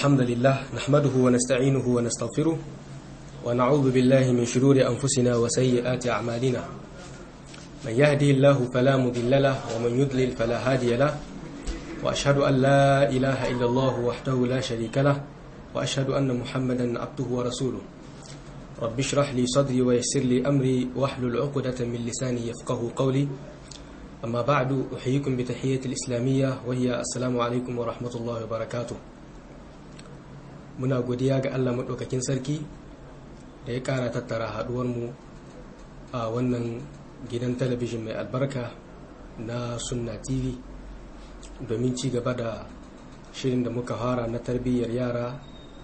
الحمد لله نحمده ونستعينه ونستغفره ونعوذ بالله من شرور أنفسنا وسيئات أعمالنا من يهده الله فلا مضل له ومن يضلل فلا هادي له وأشهد أن لا إله إلا الله وحده لا شريك له وأشهد أن محمدا عبده ورسوله رب اشرح لي صدري ويسر لي أمري واحلل عقدة من لساني يفقه قولي أما بعد أحييكم بتحية الإسلامية وهي السلام عليكم ورحمة الله وبركاته muna godiya ga Allah maɗaukakin sarki da ya ƙara tattara haɗuwarmu a wannan gidan talabijin mai albarka na sunna tv domin ci gaba da shirin da muka fara na tarbiyyar yara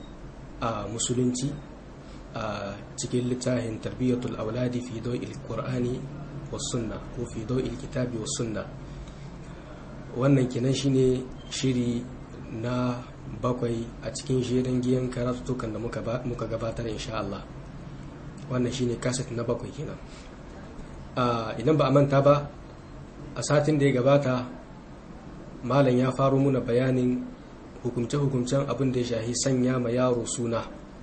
a musulunci a cikin littafin tarbiyyatul auladi fi do'il qur'ani was sunna ko fi do'il kitabi was sunna wannan kenan shine shiri na bakwai a cikin shirin giyan karatutukan da muka gabatar insha Allah wannan shine kaset na bakwai kenan idan ba a manta ba a satin da ya gabata malam ya faro muna bayanin hukumce-hukumcen abin da ya shahi sanya ma yaro suna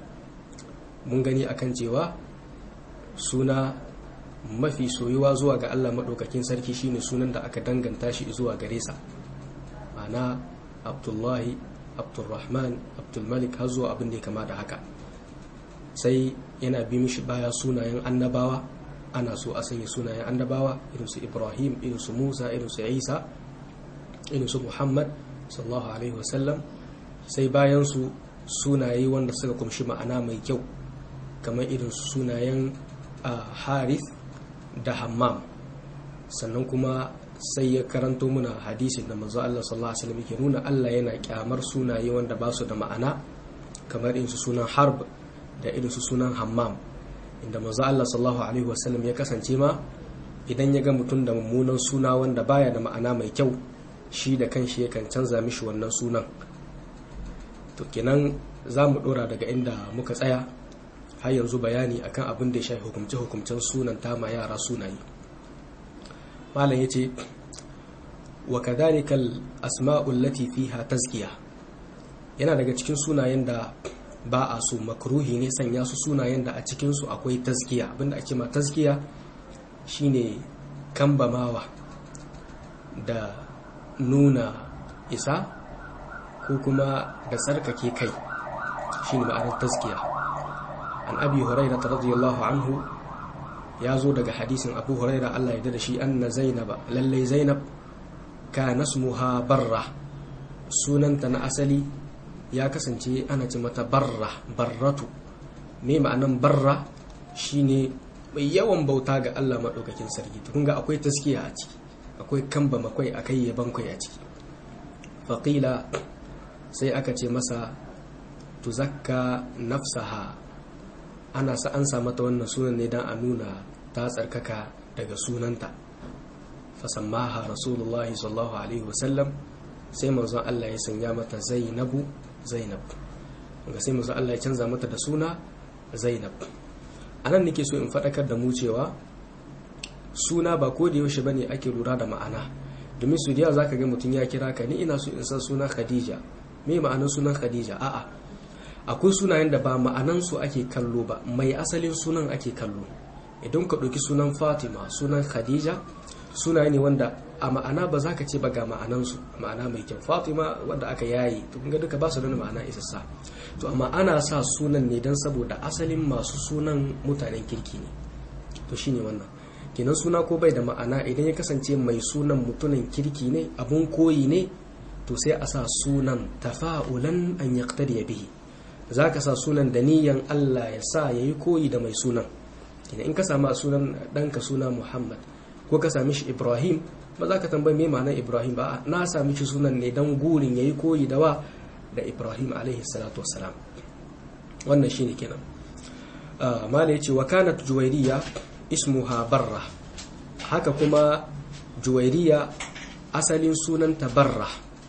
mun gani akan cewa suna mafi soyuwa zuwa ga Allah maɗaukakin sarki shine sunan da aka danganta shi zuwa gare sa ma'ana abdullahi abdulrahman abdulmalik har zuwa abin da ya kama da haka sai yana bi mishi baya sunayen annabawa ana so a sanya sunayen annabawa irin su ibrahim irin su musa irin su isa irin su muhammad sallallahu alaihi wasallam sai bayan su sunaye wanda suka kumshi ma'ana mai kyau kamar irin su sunayen harith da hammam sannan kuma sai ya karanto muna hadisin da manzo Allah sallallahu alaihi wasallam yake nuna Allah yana kyamar sunaye wanda ba su da ma'ana kamar irin su sunan harb da irin su sunan hammam inda manzo Allah sallallahu alaihi wasallam ya kasance ma idan ya ga mutum da mummunan suna wanda baya da ma'ana mai kyau shi da kanshi yakan canza mishi wannan sunan to kenan za mu dora daga inda muka tsaya har yanzu bayani akan abin da ya shafi hukumce-hukumcen sunan ta ma yara sunaye malam ya ce wa kadhalikal asma'ul lati fiha tazkiya yana daga cikin sunayen da ba a so makruhi ne sanya su sunayen da a cikin su akwai tazkiya abinda ake ma tazkiya shine kambamawa da nuna isa ko kuma da tsarkake kai shine ma'anar tazkiya an abi hurairah radiyallahu anhu ya zo daga hadisin abu huraira allah ya da shi anna zainaba lallai zainab ka nasmuha barra sunanta na asali ya kasance ana ce mata barra barratu me ma'anan barra shine mai yawan bauta ga allah maɗaukakin sarki kun ga akwai taskiya a ciki akwai kamba makwai akai yaban kwai a ciki faƙila sai aka ce masa tuzakka nafsaha ana sa an sa mata wannan sunan ne don a nuna ta tsarkaka daga sunanta fasammaha rasulullahi sallallahu alaihi wasallam sai manzon Allah ya sanya mata zainabu zainab ga sai manzon Allah ya canza mata da suna zainab anan nake so in faɗakar da mu cewa suna ba ko da yaushe bane ake lura da ma'ana domin su da zaka ga mutum ya kira ka ni ina so in san suna khadija me ma'anar sunan khadija a'a akwai sunayen da ba ma'anansu ake kallo ba mai asalin sunan ake kallo idan ka ɗauki sunan fatima sunan khadija sunaye ne wanda a ma'ana ba za ka ce ba ga ma'anansu ma'ana mai kyau fatima wanda aka yayi to kun ga duka ba su da ma'ana isassa to amma ana sa sunan ne don saboda asalin masu sunan mutanen kirki ne to shine wannan kenan suna ko bai da ma'ana idan ya kasance mai sunan mutumin kirki ne abun koyi ne to sai a sa sunan tafa'ulan an yaqtadi bihi za ka sa sunan da niyan Allah ya sa ya yi koyi da mai sunan in ka sami sunan ɗanka suna Muhammad ko ka sami shi Ibrahim ba za ka tambayi mai ma'anar Ibrahim ba na sami shi sunan ne don gurin ya yi koyi da wa da Ibrahim alaihi salatu wassalam wannan shi ne kenan mala ya ce wa kanat juwairiya ismuha barra haka kuma juwairiya asalin sunanta barra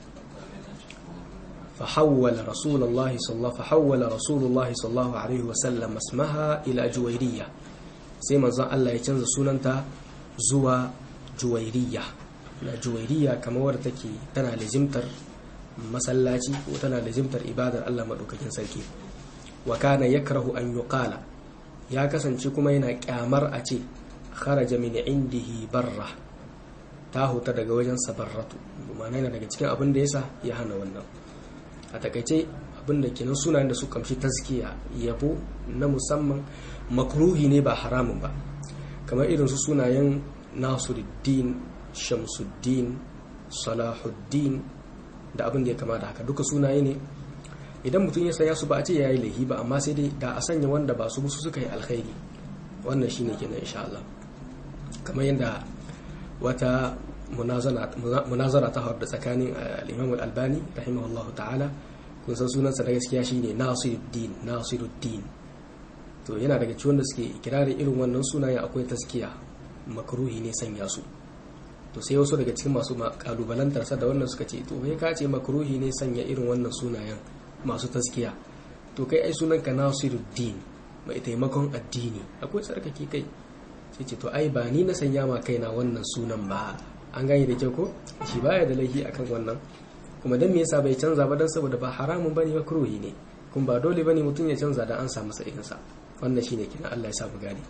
فحول رسول الله صلى الله فحول رسول الله صلى الله عليه وسلم اسمها الى جويريه sai manzon Allah ya canza sunanta zuwa juwairiya na juwairiya kamar wadda take tana lizimtar masallaci ko tana lazimtar ibadar Allah madaukakin sarki wa kana yakrahu an yuqala ya kasance kuma yana kyamar a ce kharaja min indihi barra ta huta daga wajen sabarratu ma'ana yana daga cikin abin da yasa ya hana wannan a takaice abin da kenan sunayen da su kamshi taskiya yabo na musamman makruhi ne ba haramun ba kamar irin su sunayen nasiruddin shamsuddin salahuddin da abin da ya kama da haka duka sunaye ne idan mutum ya sanya su ba a ce ya yi laihi ba amma sai dai da a sanya wanda ba su musu suka yi alkhairi wannan shine kenan insha Allah kamar yadda wata munazara ta hawar da tsakanin al-Imam al-Albani rahimahullahu ta'ala kun san sunansa da gaskiya shine Nasiruddin Nasiruddin to yana daga cikin da suke kirarin irin wannan sunayen akwai taskiya makruhi ne sanya su to sai wasu daga cikin masu kalubalantar sa da wannan suka ce to kai ka ce makruhi ne sanya irin wannan sunayen masu taskiya to kai ai sunanka Nasiruddin mai taimakon addini akwai tsarkake kai sai ce to ai ba ni na sanya ma kaina wannan sunan ba an gane da kyau ko shi baya da laifi akan wannan kuma dan me yasa bai canza ba dan saboda ba haramun bane makruhi ne kuma ba dole bane mutum ya canza da an samu sa irin sa wannan shine kina Allah ya sa mu gane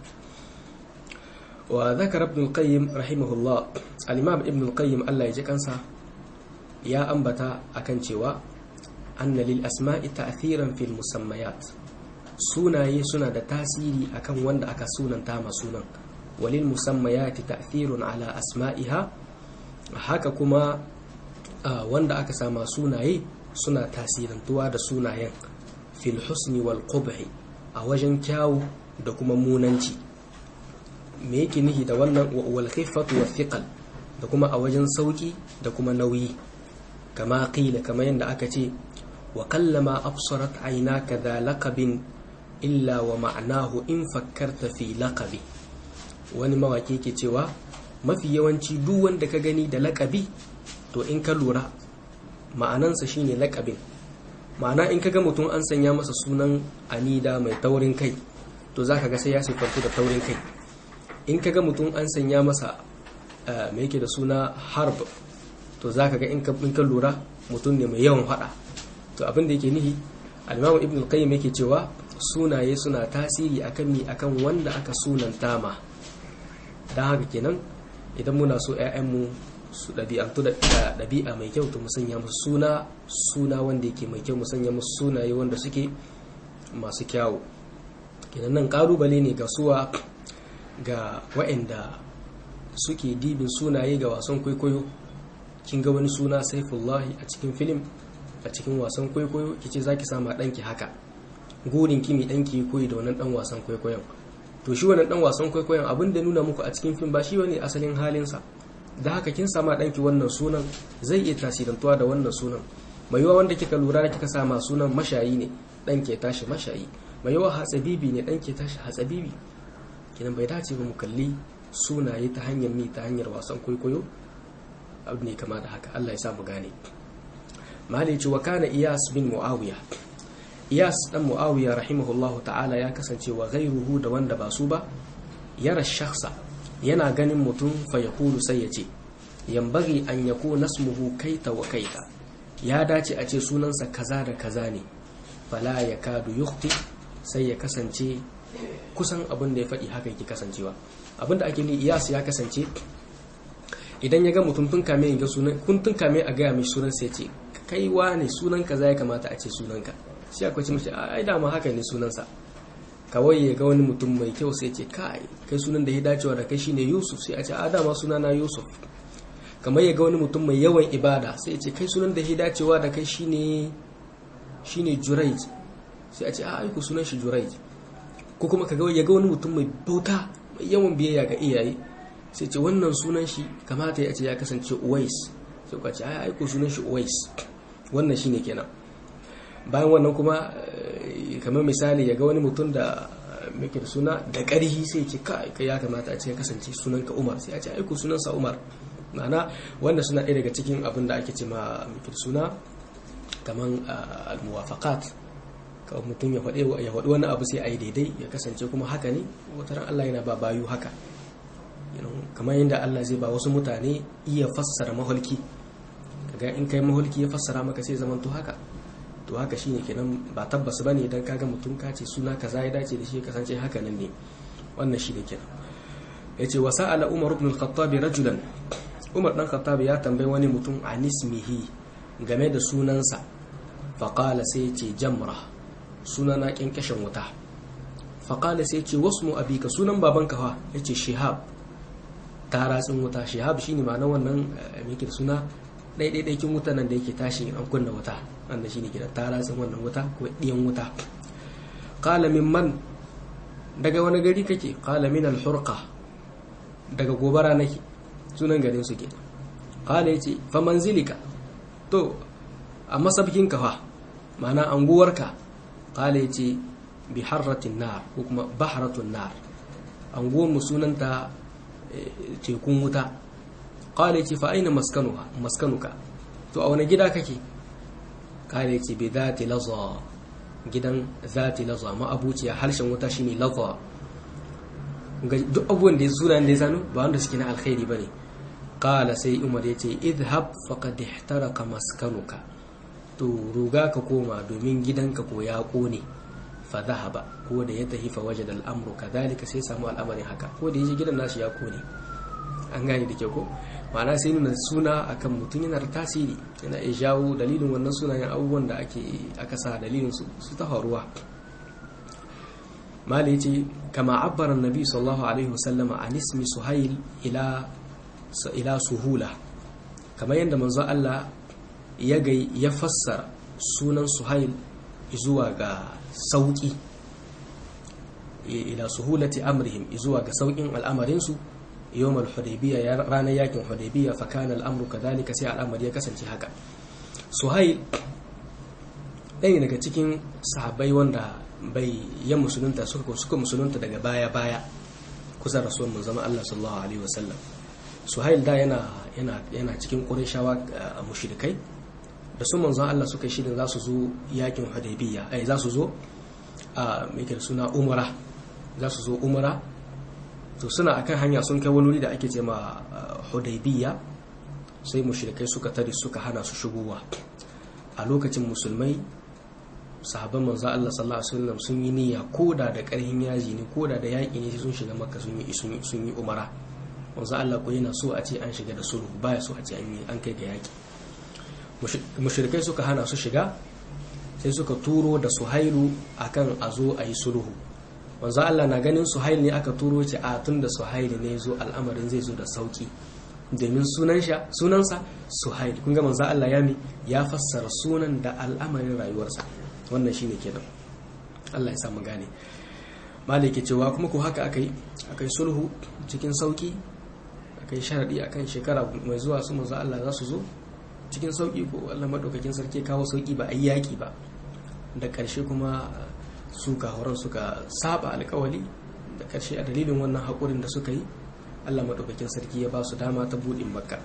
wa zakara ibn al-qayyim rahimahullah al-imam ibn al-qayyim Allah ya ji kansa ya ambata akan cewa anna lil asma'i ta'thiran fil musammayat sunaye suna da tasiri akan wanda aka sunanta ma sunan walil musammayati ta'thirun ala asma'iha haka kuma wanda aka sama sunaye suna tasirantuwa da sunayen fil husni wal qubhi a wajen kyawu da kuma munanci me yake nihi da wannan wal khiffatu wa thiqal da kuma a wajen sauki da kuma nauyi kama qila kama yanda aka ce wa kallama absarat aynaka dha laqabin illa wa ma'anahu in fakkarta fi laqabi wani mawaki ke cewa mafi yawanci duk wanda ka gani da laqabi to in ka lura ma'anansa shine laqabin ma'ana in ka ga mutum an sanya masa sunan anida mai taurin kai to zaka ga sai ya sifantu da taurin kai in ka ga mutum an sanya masa mai yake da suna harb to zaka ga in ka lura mutum ne mai yawan fada to abin da yake nihi al-imamu ibn al-qayyim yake cewa sunaye suna tasiri akan mi akan wanda aka sunanta ma don haka kenan idan muna so 'ya'yanmu su ɗabi'antu da ɗabi'a mai kyau to musanya musu suna suna wanda yake mai kyau musanya musu sunaye wanda suke masu kyawu kenan nan ƙalubale ne ga suwa ga wa'anda suke dibin sunaye ga wasan kwaikwayo kin ga wani suna saifullahi a cikin filim a cikin wasan kwaikwayo kice zaki sama ɗanki haka gurin kimi ɗanki koyi da wannan ɗan wasan kwaikwayon to shi wannan ɗan wasan kwaikwayon abin da nuna muku a cikin fim ba shi wani asalin halinsa da haka kin sama ɗanki wannan sunan zai iya tasirantuwa da wannan sunan mai yawa wanda kika lura da kika sama sunan mashayi ne ɗan ke tashi mashayi mai yawa hatsabibi ne ɗan ke tashi hatsabibi kinan bai dace ba mu kalli sunaye ta hanyar mi ta hanyar wasan kwaikwayo abu ne kama da haka Allah ya sa mu gane malici wa kana iyas bin muawiya iyas dan muawiya rahimahullahu ta'ala ya kasance wa ghairuhu da wanda ba su ba yara shakhsa yana ganin mutum fa yaqulu sai ya ce yambagi an yakuna nasmuhu kaita wa kaita ya dace a ce sunansa kaza da kaza ne fala yakadu yukhti sai ya kasance kusan abin da ya faɗi haka yake kasancewa abin da ake ni iyas ya kasance idan ya ga mutum tun kame ga sunan kun tun kame a gaya mishi sunan sai ce kai ne sunan kaza ya kamata a ce sunanka shi akwai ce mishi ai dama haka ne sunansa kawai ya ga wani mutum mai kyau sai ce kai kai sunan da ya dacewa da kai shine Yusuf sai a ce a dama suna na Yusuf kamar ya ga wani mutum mai yawan ibada sai ya ce kai sunan da ya dacewa da kai shine shine Juraij sai a ce a aiku sunan shi Juraij ko kuma kaga ya ga wani mutum mai bauta mai yawan biyayya ga iyaye sai ce wannan sunan shi kamata ya ce ya kasance Uwais sai ka ce ai aiku sunan shi Uwais wannan shine kenan bayan wannan kuma kamar misali ya ga wani mutum da muke da suna da ƙarhi sai ce kai ya kamata a ce ya kasance sunanka Umar sai a ce aiku sunansa Umar ma'ana wanda suna ɗaya daga cikin abin da ake ce ma muke da suna kamar al-muwafaqat kawai mutum ya faɗi ya faɗi wani abu sai a yi daidai ya kasance kuma haka ne wata ran Allah yana ba bayu haka kamar yadda Allah zai ba wasu mutane iya fassara maholki ga in kai mahulki ya fassara maka sai zaman to haka to haka shine kenan ba tabbas bane idan kaga mutum ka ce suna kaza ya dace da shi kasance haka nan ne wannan shine kenan yace wa sa'ala umar ibn al-khattab rajulan umar dan khattab ya tambayi wani mutum an ismihi game da sunansa fa qala sai yace jamra sunana kinkashin wuta fa qala sai yace wasmu abika sunan babanka fa yace shihab taratsin wuta shihab shine ma'anar wannan meke suna ɗaiɗaiɗaikin wuta nan da yake tashi an kunna wuta wanda shine gidan taratsin wannan wuta ko ɗiyan wuta qala min man daga wani gari kake qala min al-hurqa daga gobara nake sunan garin su ke qala yace fa manzilika to a masabkin ka fa ma'ana anguwarka qala yace bi harratin nar ko kuma bahratun nar anguwar mu sunanta tekun wuta kala ce fa aina maskanuka to a wani gida kake kala ce bai zati laza gidan zati laza ma abuciya harshen wuta shine laza duk abubuwan da ya suna da ya sanu ba wanda suke na alkhairi ba ne kala sai umar ya ce idhab faqad ihtaraka maskanuka to ruga ka koma domin gidanka ko ya kone fa dhahaba ko da ya tafi fa wajada al'amru kadhalika sai samu al'amarin haka ko da yaje gidan nasu ya kone an gane da ke ko ma'ana sai nuna suna akan mutum yana da tasiri yana iya jawo dalilin wannan sunayen abubuwan da ake aka sa dalilin su su ta faruwa mali yace kama abbara annabi sallallahu alaihi wasallama an ismi suhail ila ila suhula kamar yadda manzo Allah ya ga ya fassara sunan suhail zuwa ga sauki ila suhulati amrihim zuwa ga saukin al'amarinsu yawm al-hudaybiyya ranar yakin hudaybiyya fa kana al-amru kadhalika sai al'amari ya kasance haka suhail ɗaya daga cikin sahabbai wanda bai ya musulunta suka suka musulunta daga baya baya kusa rasul mun zama Allah sallallahu alaihi wasallam suhail da yana yana yana cikin qurayshawa mushrikai da su manzon Allah suka shirin za su zo yakin hudaybiyya ai za su zo a mai suna umara za su zo umara to suna akan hanya sun kai wani wuri da ake ce ma hudaybiya sai mushrikai suka tare suka hana su shigowa a lokacin musulmai sahabban manzo Allah sallallahu alaihi wasallam sun yi niyya koda da karhin yaji ne koda da yaki ne sun shiga makka sun yi sun yi umara manzo Allah ko yana so a ce an shiga da sulhu baya so a ce an yi an kai ga yaki mushrikai suka hana su shiga sai suka turo da suhailu akan a zo a yi sulhu wanzu Allah na ganin suhail ne aka turo ce a tun da suhail ne zo al'amarin zai zo da sauki domin sunansa suhail kun ga manzo Allah ya mi ya fassara sunan da al'amarin rayuwarsa wannan shine kenan Allah ya samu gane maliki cewa kuma ko haka akai akai sulhu cikin sauki akai sharadi akan shekara mai zuwa su manzo Allah za su zo cikin sauki ko Allah madaukakin sarki kawo sauki ba ayi yaki ba da karshe kuma su kahoran suka saba alkawali da karshe a dalilin wannan haƙurin da suka yi allah maɗaukakin sarki ya ba su dama ta buɗin makka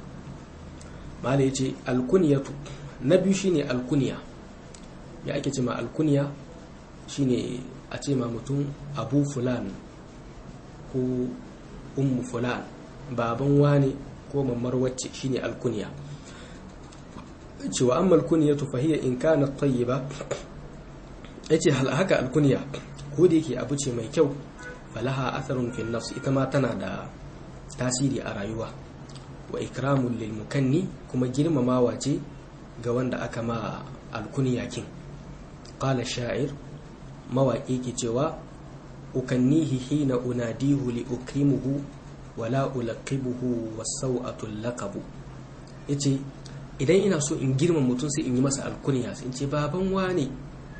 mala ya ce alkuniyatu na biyu shine alkuniya ya ake ce ma alkuniya shine a ce ma mutum abu fulan ko ummu fulan baban wane ko mammar wacce shine alkuniya cewa amma alkuniyatu fahiyya in kana tayyiba yace haka alkunya ko da yake abu ce mai kyau falaha atharun fil nafs ita ma tana da tasiri a rayuwa wa ikramul lil mukanni kuma girmamawa ce ga wanda aka ma alkunya kin qala sha'ir mawaƙi ke cewa ukannihi hina unadihu li ukrimuhu wala ulaqibuhu was-saw'atu laqabu yace idan ina so in girma mutum sai in yi masa alkunya sai in ce baban wane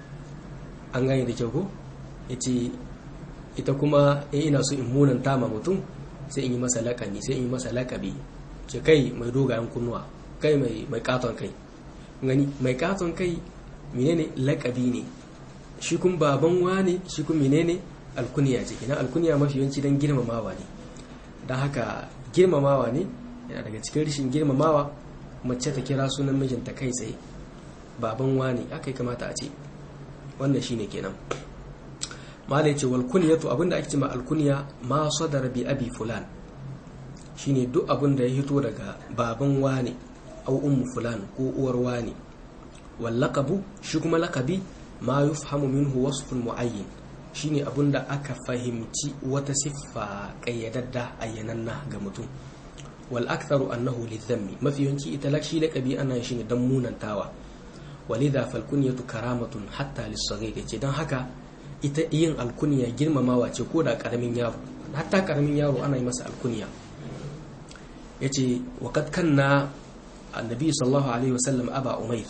an gane da kyau ko ya ce ita kuma in ina so in munanta ma mutum sai in yi masa lakani sai in yi masa lakabi ce kai mai dogayen kunnuwa kai mai katon kai gani mai katon kai menene lakabi ne shi kun baban wane shi kun menene alkuniya ce ina alkuniya mafi yawanci don girmamawa ne don haka girmamawa ne yana daga cikin rashin girmamawa mace ta kira sunan mijinta kai tsaye baban wane aka yi kamata a ce wannan shine kenan malai ce wal kunyatu abinda ake cewa al kunya ma sadar bi abi fulan shine duk abin da ya hito daga baban wane au ummu fulan ko uwar wani wal laqabu shi kuma laqabi ma yufhamu minhu wasfun muayyin shine abunda aka fahimci wata siffa kayyadadda ayyananna ga mutum wal aktharu annahu lidhammi mafi yawanci ita lakshi laqabi ana shi ne dan munantawa walidha fal kunyatu karamatun hatta lis-saghir yace dan haka ita yin alkunya girmamawa ce ko da karamin yaro hatta karamin yaro ana yi masa alkunya yace wa kad kanna annabi sallallahu alaihi wasallam aba umair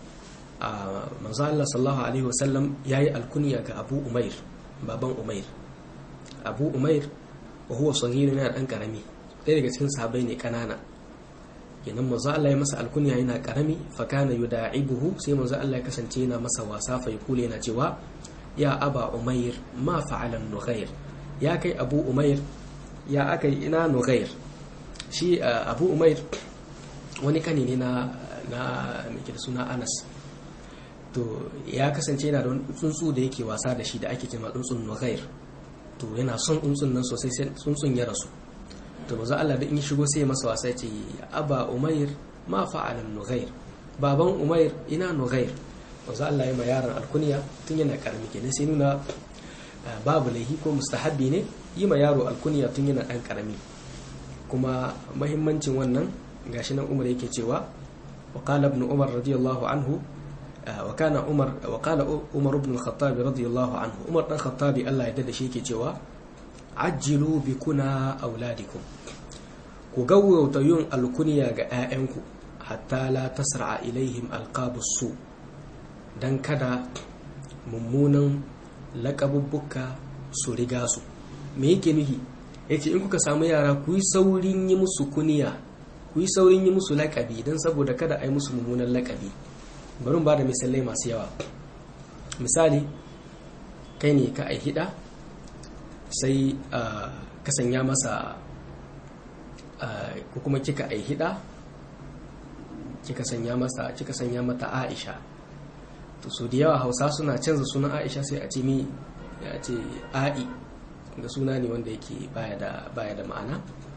manzo Allah sallallahu alaihi wasallam yayi alkunya ga Abu Umair baban Umair Abu Umair wa huwa saghir yana dan karami ɗaya daga cikin sahabbai ne kanana kenan manzo Allah ya masa alkunya yana karami fa kana yuda'ibuhu sai manzo Allah ya kasance yana masa wasa fa yakule yana cewa ya aba Umair ma fa'ala nughair ya kai Abu Umair ya akai ina nughair shi Abu Umair wani kane ne na na mai da suna Anas to ya kasance yana da tsuntsu da yake wasa da shi da ake cewa tsuntsun nughair to yana son tsuntsun nan sosai sai tsuntsun ya rasu to maza Allah da in yi shigo sai masa wasa ce aba umair ma fa'ala nughair baban umair ina nughair maza Allah ya ma yaron alkunya tun yana karami kenan sai nuna babu laihi ko mustahabbi ne yi ma yaro alkunya tun yana dan karami kuma mahimmancin wannan gashi nan Umar yake cewa wa qala ibn Umar radiyallahu anhu وكان عمر وقال عمر بن الخطاب رضي الله عنه عمر بن الخطاب الله يدد shi yake cewa ajjilu bikuna auladikum ku gawwauta yin alkunya ga 'ya'yanku hatta la tasra'a ilaihim alqabus su dan kada mummunan laƙabubbuka su riga su me yake nufi yace in kuka samu yara ku yi saurin yi musu kuniya ku yi saurin yi musu laƙabi don saboda kada a yi musu mummunan laƙabi bari ba da misalai masu yawa misali kai ne ka hida sai ka sanya masa ko kuma kika hida kika sanya masa kika sanya mata Aisha to so da yawa Hausa suna canza sunan Aisha sai a ce mi ya ce Ai ga suna ne wanda yake baya da baya da ma'ana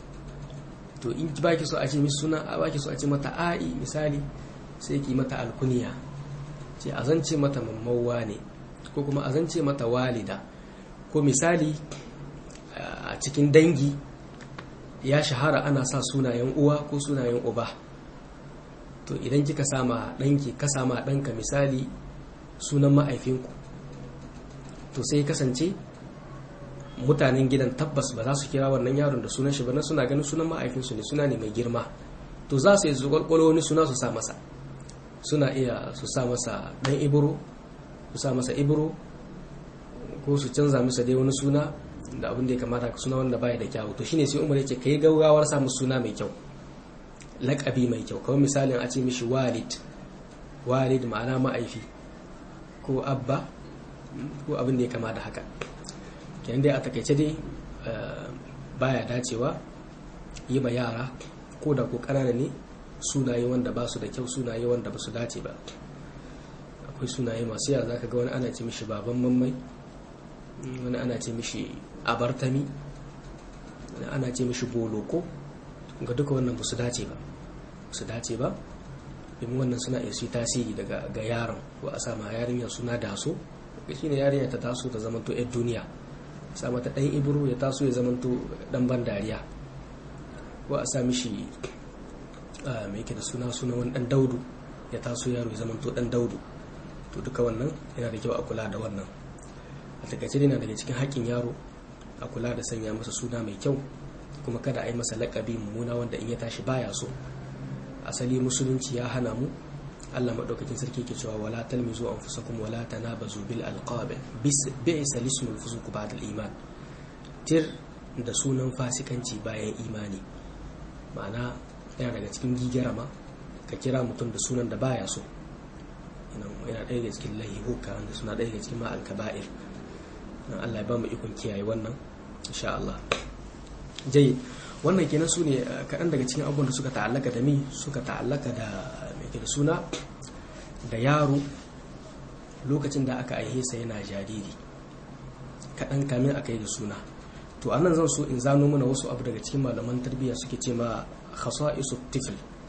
to in baki so a ce mi suna baki so a ce mata Ai misali sai ki mata alkuniya ce a zance mata mammawa ne ko kuma a zance mata walida ko misali a cikin dangi ya shahara ana sa sunayen uwa ko sunayen uba to idan kika sama ɗanki ka sama ɗanka misali sunan ma'aifinku to sai kasance mutanen gidan tabbas ba za su kira wannan yaron da sunan shi ba na suna ganin sunan ma'aifinsu ne suna ne mai girma to za su yi zuƙwaƙwalo wani suna su sa masa suna iya su sa masa ɗan ibro su sa masa ibro ko su canza masa dai wani suna da abin da ya kamata suna wanda baya da kyawu to shine sai umar ya ce kai gaugawar sa musu suna mai kyau laƙabi mai kyau kawai misalin a ce mishi walid walid ma'ana ma'aifi ko abba ko abin da ya kama da haka kenan dai a takaice dai baya dacewa yi ma yara ko da ko ƙanana ne sunaye wanda ba su da kyau sunaye wanda ba su dace ba akwai sunaye masu yawa zaka ga wani ana ce mishi baban mammai wani ana ce mishi abartami wani ana ce mishi boloko ga duka wannan ba su dace ba su dace ba domin wannan suna iya su tasiri daga ga yaron ko a sama yarinya suna daso ga shine yarinya ta taso ta zamanto yar duniya sa mata dan ibro ya taso ya zamanto dan ban dariya ko a sa mishi mai yake da suna suna wani dan daudu ya taso yaro ya zamanto dan daudu to duka wannan yana da kyau a kula da wannan a takaice yana daga cikin haƙƙin yaro a kula da sanya masa suna mai kyau kuma kada a yi masa laƙabi mummuna wanda in ya tashi baya so asali musulunci ya hana mu Allah madaukakin sarki ke cewa wala talmizu anfusakum wala tanabazu bil alqab bis bi'sa lismul fusuq ba'da al iman tir da sunan fasikanci bayan imani ma'ana yana daga cikin gigarama ka kira mutum da sunan da baya so yana ɗaya daga cikin lahihuka wanda suna ɗaya daga cikin ma alkaba'ir Allah ya ba mu ikon kiyaye wannan insha Allah jai wannan kenan su ne kaɗan daga cikin abubuwan da suka ta'allaka da mi suka ta'allaka da mai da suna da yaro lokacin da aka aihe sa yana jariri kaɗan kamin aka yi da suna to anan zan so in zano mana wasu abu daga cikin malaman tarbiyya suke ce ma khasa'isu tifl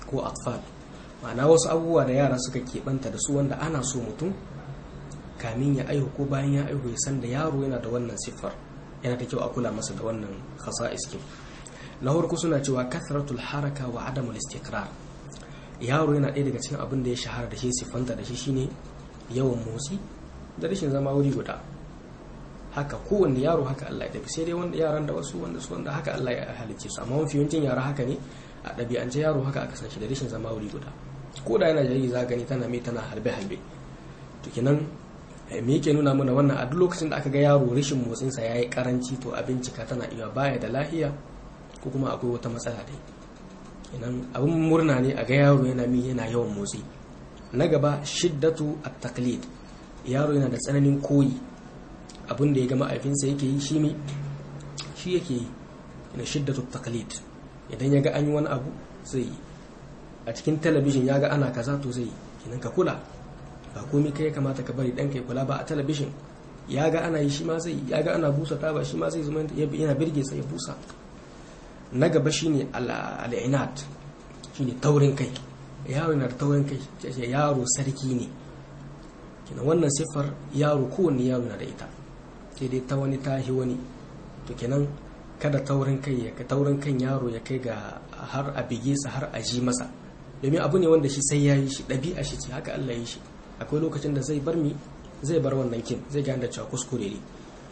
ko atfal ma'ana wasu abubuwa da yara suka keɓanta da su wanda ana so mutum kamin ya aihu ko bayan ya aihu ya san da yaro yana da wannan siffar yana da kyau a kula masa da wannan khasa'is kin na farko suna cewa kathratul haraka wa adamul istiqrar yaro yana ɗaya daga cikin abin da ya shahara da shi siffanta da shi shine yawan motsi da rashin zama wuri guda haka kowanne yaro haka Allah ya tafi sai dai wanda yaran da wasu wanda su wanda haka Allah ya halicce su amma mafi yawancin yara haka ne a ɗabi'ance yaro haka aka san shi da rashin zama wuri guda ko da yana jariri za gani tana mai tana halbe halbe to kenan me yake nuna mana wannan a duk lokacin da aka ga yaro rashin motsinsa ya yi karanci to a bincika tana iya baya da lahiya ko kuma akwai wata matsala dai kenan abin murna ne a ga yaro yana mi yana yawan motsi na gaba shiddatu at-taqlid yaro yana da tsananin koyi abin da ya ga ma'aifinsa yake yi shi ne shi yake yi yana shiddatu taqlid idan ya ga an yi wani abu zai yi a cikin talabijin ya ga ana kaza to zai yi kenan ka kula ba komai kai ya kamata ka bari ɗanka ya kula ba a talabijin ya ga ana yi shi ma zai yi ya ga ana busa taba shi ma zai zama yana birge sa ya busa na gaba shine al'inat shine taurin kai yaro yana da taurin kai yaro sarki ne kenan wannan siffar yaro kowanne yaro na da ita sai dai ta wani tahi wani to kenan kada taurin kai ya taurin kan yaro ya kai ga har a bige sa har a ji masa domin abu ne wanda shi sai ya yi shi ɗabi'a shi ce haka Allah ya yi shi akwai lokacin da zai bar mi zai bar wannan kin zai gane da cewa kuskure ne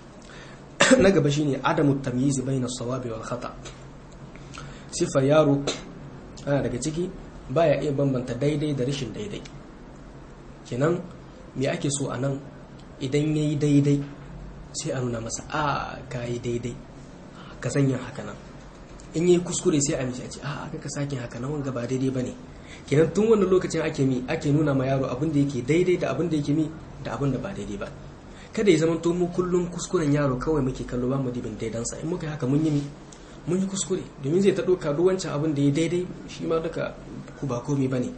na gaba shine adamu tamyiz bayna sawabi wal khata sifar yaro ana daga ciki baya iya bambanta daidai da rashin daidai kenan me ake so a nan idan yayi daidai sai a nuna masa a ka yi daidai ka sanya haka nan in yi kuskure sai a mishi a ce a aka ka sake haka nan wanga ba daidai ba ne kenan tun wannan lokacin ake mi ake nuna ma yaro abin da yake daidai da abin da yake mi da abin da ba daidai ba kada ya zama to mu kullum kuskuren yaro kawai muke kallo ba mu dibin daidansa in muka yi haka mun yi mi mun yi kuskure domin zai ta ɗauka duk wancan abin da ya daidai shi ma duka ku ba komai ba ne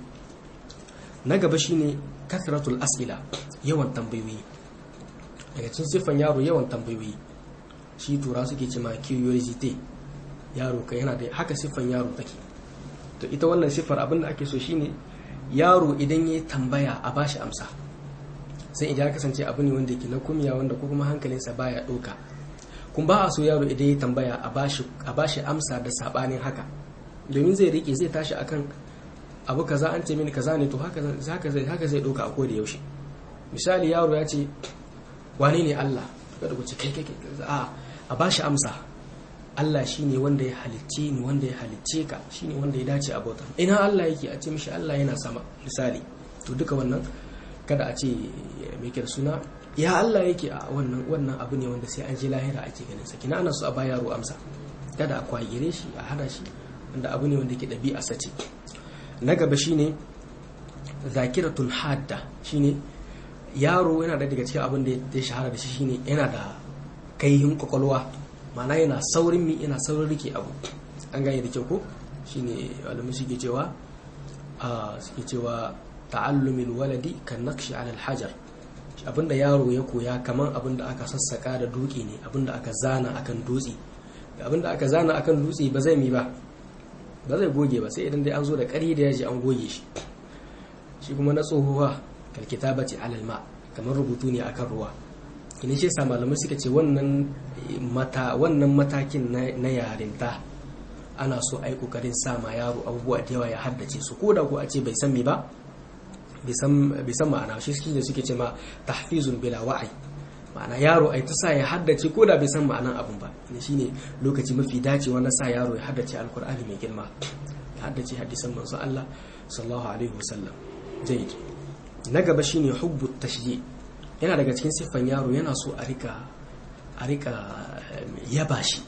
na gaba shine kathratul as'ila yawan tambayoyi daga cikin siffan yaro yawan tambayoyi shi tura suke ce ma curiosity yaro ka yana da haka siffan yaro take to ita wannan siffar abin da ake so shine yaro idan ya tambaya a bashi amsa sai idan ya kasance abu ne wanda ke na kumya wanda ko kuma hankalinsa baya ɗauka kun ba a so yaro idan ya tambaya a bashi amsa da sabanin haka domin zai rike zai tashi akan abu kaza an ce mini kaza ne to haka zai haka zai ɗauka a koda yaushe misali yaro ya ce wane ne Allah kada ku ce kai kai a a bashi amsa Allah shine wanda ya halicce ni wanda ya halicce ka shine wanda ya dace a bauta ina Allah yake a ce mishi Allah yana sama misali to duka wannan kada a ce me ke suna ya Allah yake a wannan wannan abu ne wanda sai an je lahira ake ganin sa kina ana so a ba yaro amsa kada a kwagire shi a hada shi wanda abu ne wanda ke dabi'a sace na gaba shine zakiratun hadda shine yaro yana da daga cikin abin da ya shahara da shi shine yana da kaihin kwakwalwa mana yana saurin mi yana saurin rike abu an gane da kyau ko shine malamin suke cewa a suke cewa ta'allumil waladi kan naqshi ala hajar abinda yaro ya koya kaman abinda aka sassaka da duki ne abinda aka zana akan dutse abinda aka zana akan dutse ba zai mi ba ba zai goge ba sai idan dai an zo da ƙari da yaji an goge shi shi kuma na tsohuwa kalkitabati alal ma kamar rubutu ne akan ruwa ina shi sa malamai suka ce wannan mata wannan matakin na yarinta ana so ai kokarin sa ma yaro abubuwa da yawa ya haddace su ko da ko a ce bai san me ba bai san ma'ana shi suke da suke ce ma tahfizun bila wa'ai ma'ana yaro ai ta sa ya haddace ko da bai san ma'anan abun ba ne shine lokaci mafi dacewa na sa yaro ya haddace alkur'ani mai girma ya haddace hadisan manzo Allah sallallahu alaihi wasallam jayyid na gaba shine hubbu tashji yana daga cikin siffan yaro yana so a rika a rika yaba shi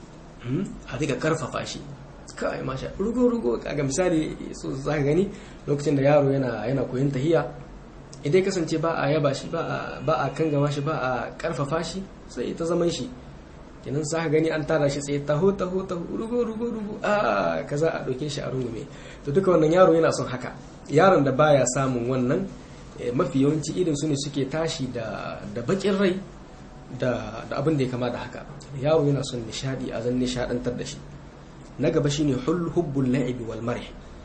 a rika karfafa shi kai masha rugo rugo kaga misali so zaka gani lokacin da yaro yana yana koyon tahiya idan kasance ba a yaba shi ba a ba a kangama shi ba a karfafa shi sai ta zaman shi kenan zaka gani an tara shi sai taho taho taho rugo rugo rugo a kaza a doke shi a rungume to duka wannan yaro yana son haka yaron da baya samun wannan mafi yawanci irin su ne suke tashi da bakin rai da abin da ya kama da haka yaro yana son nishadi a zan nishadantar da shi na gaba shine hubbul la'ibi wal marh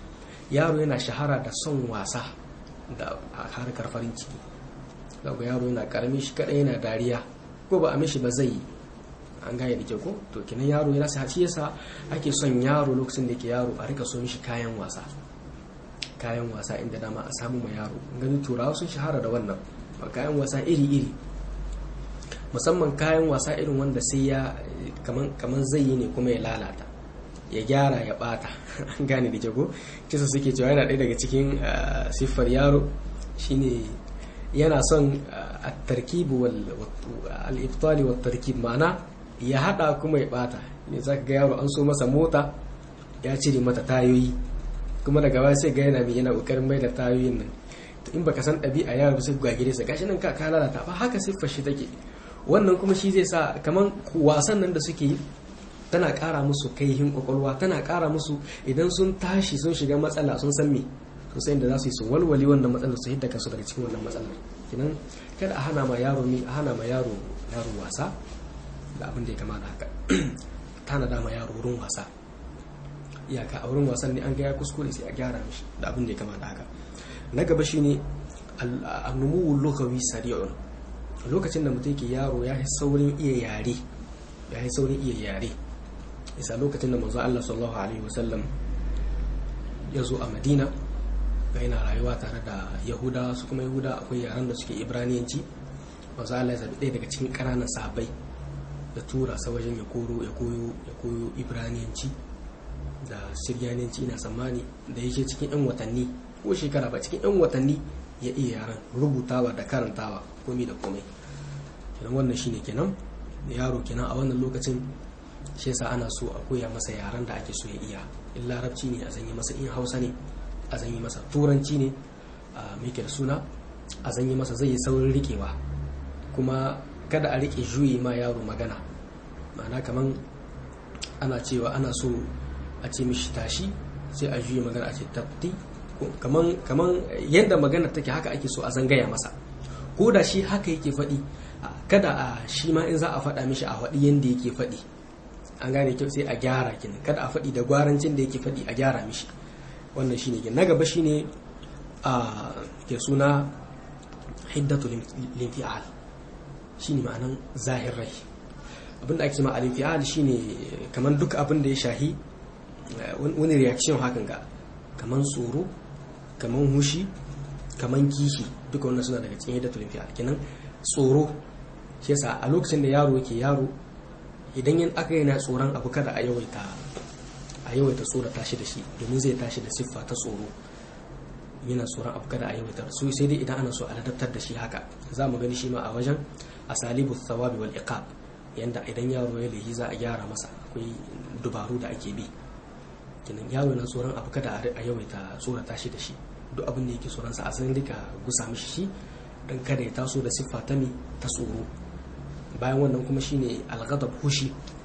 yaro yana shahara da son wasa da harkar farin ciki daga yaro yana karami shi kadai yana dariya ko ba a mishi ba zai yi an gane da ke ko to kinan yaro yana sa shi yasa ake son yaro lokacin da yake yaro a rika so mishi kayan wasa kayan wasa inda dama a samu ma yaro gani turawa sun shahara da wannan kayan wasa iri-iri musamman kayan wasa irin wanda sai ya kaman zai yi ne kuma ya lalata ya gyara ya bata an gane da jago kisa suke cewa yana ɗaya daga cikin siffar yaro shine yana son at-tarkibu al-ibtali wa tarkib ma'ana ya hada kuma ya bata ne zaka ga yaro an so masa mota ya cire mata tayoyi kuma daga baya sai ga yana mai yana kokarin mai da tayoyin nan to in baka san ɗabi'a yaro sai ga gire sa gashi nan ka ka lalata ba haka siffar shi take wannan kuma shi zai sa kaman wasan nan da suke yi tana ƙara musu kaihin kwakwalwa tana ƙara musu idan sun tashi sun shiga matsala sun san me sosai da za su yi su walwali wannan matsalar su hidda kansu daga cikin wannan matsalar kinan kada a hana ma yaro mi a hana ma yaro yaro wasa da abin da ya kama da haka tana da ma yaro wurin wasa iyaka a wurin wasan ne an ga ya kuskure sai a gyara mishi da abin da ya kama da haka na gaba shine annumu lugawi sari'un lokacin da mutum ke yaro ya yi saurin iya yare ya yi saurin iya yare isa lokacin da manzo Allah sallallahu alaihi wasallam ya zo a Madina yana rayuwa tare da Yahuda su kuma Yahuda akwai yaran da suke Ibraniyanci manzo Allah ya zabi ɗaya daga cikin ƙananan sahabbai da tura sa wajen ya koro ya koyo ya koyo Ibraniyanci da Siryaniyanci ina tsammani da yake cikin 'yan watanni ko shekara ba cikin 'yan watanni ya iya yaran rubutawa da karantawa komai da komai kenan wannan shine kenan yaro kenan a wannan lokacin shi yasa ana so a koya masa yaran da ake so ya iya in larabci ne a zanyi masa in hausa ne a zanyi masa turanci ne a da suna a zanyi masa zai yi saurin rikewa kuma kada a rike juyi ma yaro magana ma'ana kaman ana cewa ana so a ce mishi tashi sai a juyi magana a ce tafti kaman kaman yadda magana take haka ake so a zangaya masa ko da shi haka yake faɗi kada a shi ma in za a faɗa mishi a faɗi yadda yake faɗi an gane kyau sai a gyara kin kada a faɗi da gwarancin da yake faɗi a gyara mishi wannan shine kin na gaba shine a ke suna hiddatu linfi'al shine ma'anan zahir rai abinda ake cewa al-infi'al shine kaman duk abin da ya shahi wani reaction hakan ga kaman tsoro kaman hushi kaman kishi duka wannan suna daga cikin hiddatu linfi'al kenan tsoro shi yasa a lokacin da yaro yake yaro idan yin aka yana tsoron abu kada a yawaita a yawaita tsoro tashi da shi domin zai tashi da siffa ta tsoro yana tsoron abu kada a yawaita su sai dai idan ana so a ladabtar da shi haka za mu gani shi ma a wajen asalibu thawabi wal iqab yanda idan yaro ya lehi za a gyara masa akwai dubaru da ake bi kinan yaro na tsoron abu kada a yawaita tsora tashi da shi duk abin da yake tsoron sa a san rika gusa mishi shi dan kada ya taso da siffa ta mi ta tsoro bayan wannan kuma shine alghadab hushi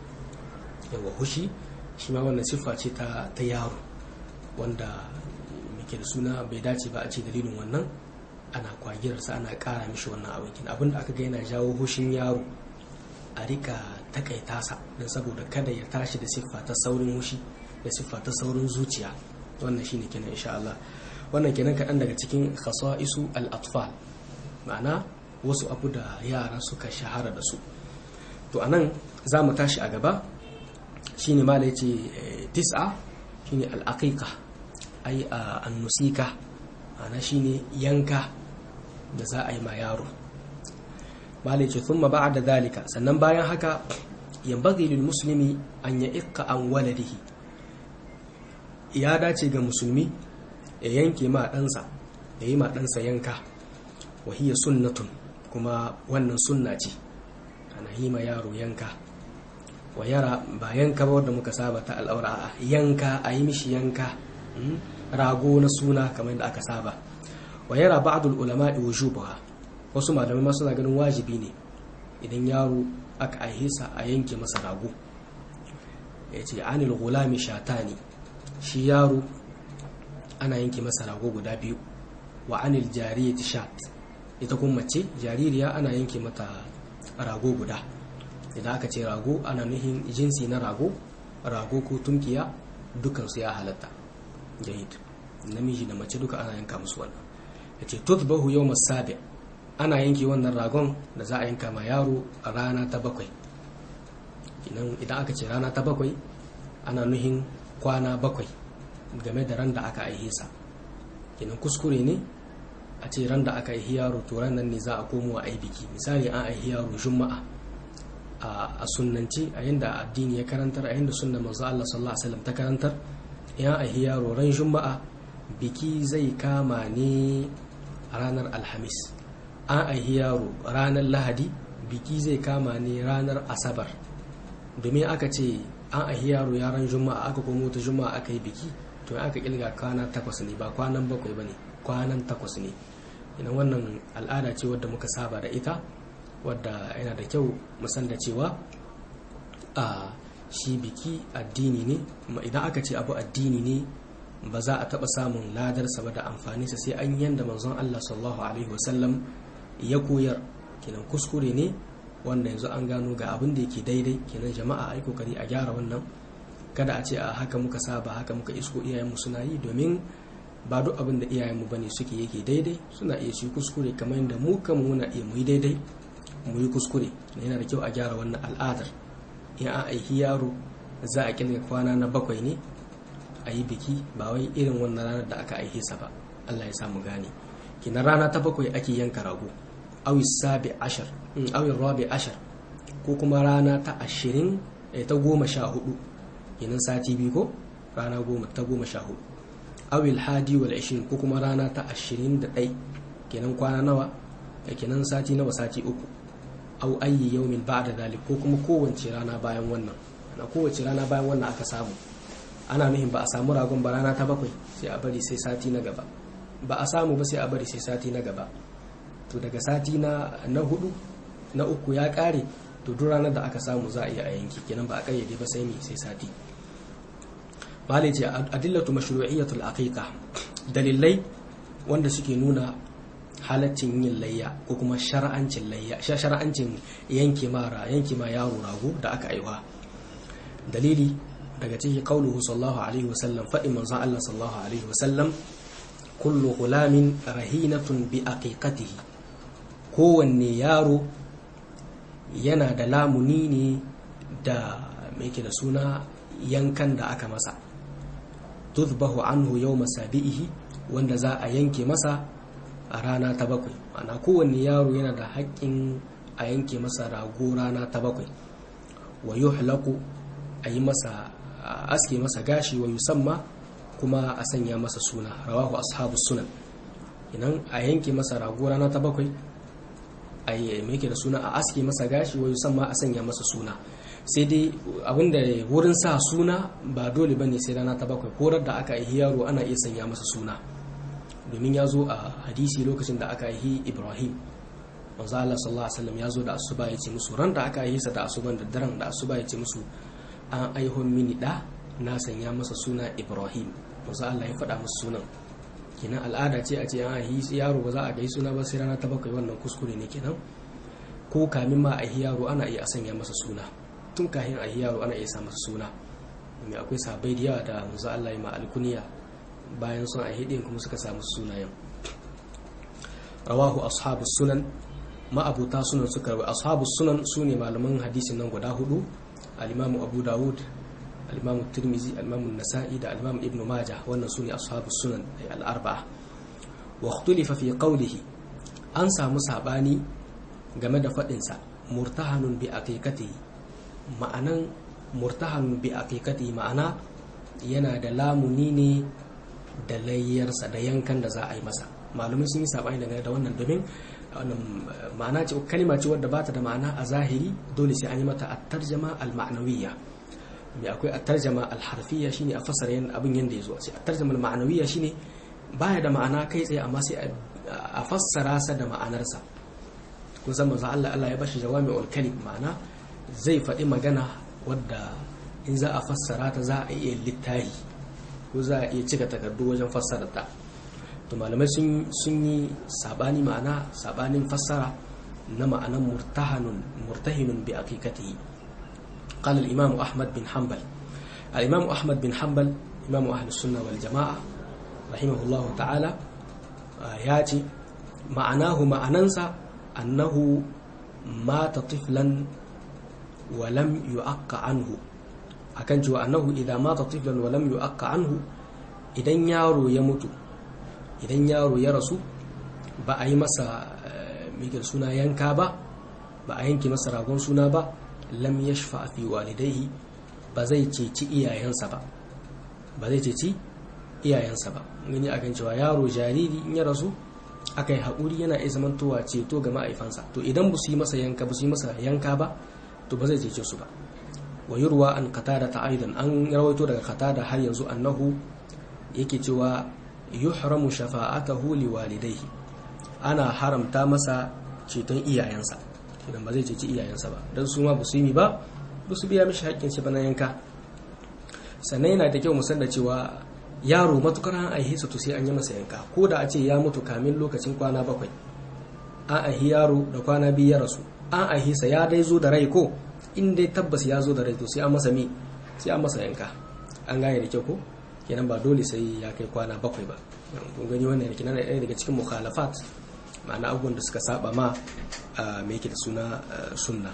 yawa hushi shi ma wannan siffa ce ta ta yaro wanda muke da suna bai dace ba a ce dalilin wannan ana kwagirarsa ana kara mishi wannan abin abin da aka ga yana jawo hushin yaro a rika takaita sa don saboda kada ya tashi da siffa ta saurin hushi da siffa ta saurin zuciya wannan shine kenan insha Allah wannan kenan kaɗan daga cikin khasa'isu al-atfal ma'ana wasu abu da yara suka shahara da su to anan za mu tashi a gaba shine ma da yace tis'a shine al-aqiqa ai an-nusika ana shine yanka da za a yi ma yaro malai ce thumma ba'da dalika sannan bayan haka yanbaghi lil muslimi an ya'iqqa an waladihi ya dace ga musulmi ya yanke ma ɗansa ya yi ma ɗansa yanka wahiyya sunnatun kuma wannan sunna ce ana yi ma yaro yanka wa yara ba yanka ba wadda muka saba ta al'aura a yanka a yi mishi yanka rago na suna kamar yadda aka saba wa yara ba'dul ulama wujubaha wasu malamai ma suna ganin wajibi ne idan yaro aka aihisa a yanke masa rago ya ce anil gulami shatani shi yaro ana yanke masa rago guda biyu wa anil jariyati shat ita kuma mace jaririya ana yanke mata rago guda idan aka ce rago ana nuhin jinsi na rago rago ko tunkiya dukansu ya halatta jahid namiji da mace duka ana yanka musu wannan yace tudbahu yawm as-sabi ana yanke wannan ragon da za a yanka ma yaro a rana ta bakwai idan aka ce rana ta bakwai ana nuhin kwana bakwai game da ran da aka aihe sa kenan kuskure ne a ce ran da aka aihi yaro to ran nan ne za a komo a yi biki misali an aihi yaro juma'a a sunnanci a yanda addini ya karantar a yanda sunna manzo Allah sallallahu alaihi wasallam ta karantar ya aihi yaro ran juma'a biki zai kama ne a ranar alhamis an aihi yaro ranar lahadi biki zai kama ne ranar asabar domin aka ce an aihi yaro yaran juma'a aka komo ta juma'a aka yi biki to aka kilga kwana takwas ne ba kwanan bakwai ba ne kwanan takwas ne ina wannan al'ada ce wadda muka saba da ita wadda yana da kyau musan da cewa a shi biki addini ne idan aka ce abu addini ne ba za a taɓa samun ladarsa ba da amfaninsa sai an yanda manzon Allah sallallahu alaihi wasallam ya koyar kenan kuskure ne wanda yanzu an gano ga abin da yake daidai kenan jama'a ai kokari a gyara wannan kada a ce a haka muka saba haka muka isko iyayenmu suna yi domin ba duk abin da iyayenmu bane suke yake daidai suna iya shi kuskure kamar yadda mu kan muna iya mu yi daidai mu yi kuskure yana da kyau a gyara wannan al'adar in an aiki yaro za a kirga kwana na bakwai ne a yi biki ba wai irin wannan ranar da aka aihe sa ba Allah ya sa mu gane kina rana ta bakwai ake yanka rago awi sabi ashar awi rabi ashar ko kuma rana ta ashirin ta goma sha hudu kenan sati biyu ko rana goma ta goma sha hudu awil hadi wal ashirin ko kuma rana ta ashirin da ɗai kenan kwana nawa kenan sati nawa sati uku au ayyi yaumin ba'da dalik ko kuma kowace rana bayan wannan ana kowace rana bayan wannan aka samu ana nuhin ba a samu ragon ba rana ta bakwai sai a bari sai sati na gaba ba a samu ba sai a bari sai sati na gaba to daga sati na na hudu na uku ya kare to duk ranar da aka samu za a iya a yanki kenan ba a kayyade ba sai me sai sati malai ce adillatu mashru'iyyatul aqiqa dalilai wanda suke nuna halaccin yin layya ko kuma shar'ancin layya shar'ancin yanke mara yanke ma yaro rago da aka aiwa dalili daga cikin qauluhu sallallahu alaihi wasallam faɗi manzon Allah sallallahu alaihi wasallam kullu gulamin rahinatun bi aqiqatihi kowanne yaro yana da lamuni ne da mai da suna yankan da aka masa tuzbahu anhu yau masabi'ihi wanda za a yanke masa a rana ta bakwai ana kowanne yaro yana da haƙƙin a yanke masa rago rana ta bakwai wa yuhlaku a yi masa aske masa gashi wa yusamma kuma a sanya masa suna rawahu ashabu sunan idan a yanke masa rago rana ta bakwai a yi da suna a aske masa gashi wa yusamma a sanya masa suna sai dai abinda wurin sa suna ba dole ba ne sai rana ta bakwai korar da aka yi yaro ana iya sanya masa suna domin ya zo a hadisi lokacin da aka yi ibrahim manzo Allah sallallahu alaihi wasallam ya zo da asuba ya ce musu ran da aka yi sa da asuban da daren da asuba ya ce musu an aihon mini da na sanya masa suna ibrahim manzo Allah ya faɗa musu sunan kenan al'ada ce a ce an yi yaro ba za a gai suna ba sai rana ta bakwai wannan kuskure ne kenan ko kamin ma a yi yaro ana iya sanya masa suna tun kahin a yi yaro ana iya sa masa suna domin akwai sabai da yawa da manzo Allah ya ma alkuniya bayan sun a hidin kuma suka samu sunayen rawahu ashabus sunan ma'abuta sunan suka rawa ashabus sunan sune malaman hadisin nan guda hudu al-imamu abu dawud al-imamu tirmizi al-imamu nasa'i da al-imamu ibnu majah wannan sune ashabus sunan ay al-arba'a wa ikhtulifa fi qawlihi an samu sabani game da fadin sa murtahanun bi aqiqatihi ma'anan murtahanun bi aqiqatihi ma'ana yana da lamuni ne da layyarsa da yankan da za a yi masa malumai sun yi sabani dangane da wannan domin ma'ana ce kalima ce wadda bata da ma'ana a zahiri dole sai an yi mata at-tarjama al-ma'nawiyya mai akwai at-tarjama al-harfiyya shine a fasara yan abin yanda yazo sai at-tarjama al-ma'nawiyya shine baya da ma'ana kai tsaye amma sai a fassara sa da ma'anarsa kun san manzo Allah Allah ya bashi jawami'ul kalim ma'ana zai faɗi magana wadda in za a fassara ta za a iya littahi ko za a iya cika takardu wajen fassara ta to malamai sun yi sabani ma'ana sabanin fassara na ma'anan murtahanun murtahinun bi aqiqatihi qala al-imam ahmad bin hanbal al-imam ahmad bin hanbal imam ahli sunna wal jamaa rahimahullahu ta'ala ya ce ma'anahu ma'anansa annahu mata tiflan wa lam yu'aqqa anhu akan cewa annahu idan mata tiflan wa lam yu'aqqa anhu idan yaro ya mutu idan yaro ya rasu ba a yi masa mikir suna yanka ba ba a yanke masa ragon suna ba lam yashfa fi walidaihi ba zai ceci iyayensa ba ba zai ceci iyayensa ba gani akan cewa yaro jariri in ya rasu aka yi haƙuri yana iya zamantowa ceto ga ma'aifansa to idan ba su yi masa yanka ba su yi masa yanka ba to ba zai cece su ba wa yurwa an qatada ta aidan an rawaito daga qatada har yanzu annahu yake cewa yuhramu shafa'atahu liwalidayhi ana haramta masa ceton iyayensa idan ba zai ceci iyayensa ba dan su ma ba su yi ba ba su biya mishi haƙƙin shi ba na yanka sannan yana da kyau mu san da cewa yaro matukar an aihe su to sai an yi masa yanka ko da a ce ya mutu kamin lokacin kwana bakwai an aihi yaro da kwana biyu ya rasu an aihe sa ya dai zo da rai ko in dai tabbas ya zo da rai to sai an masa mi sai an masa yanka an gane da kyau ko kenan ba dole sai ya kai kwana bakwai ba kun gani wannan kenan ɗaya daga cikin mukhalafat ma'ana abubuwan da suka saba ma me yake da suna sunna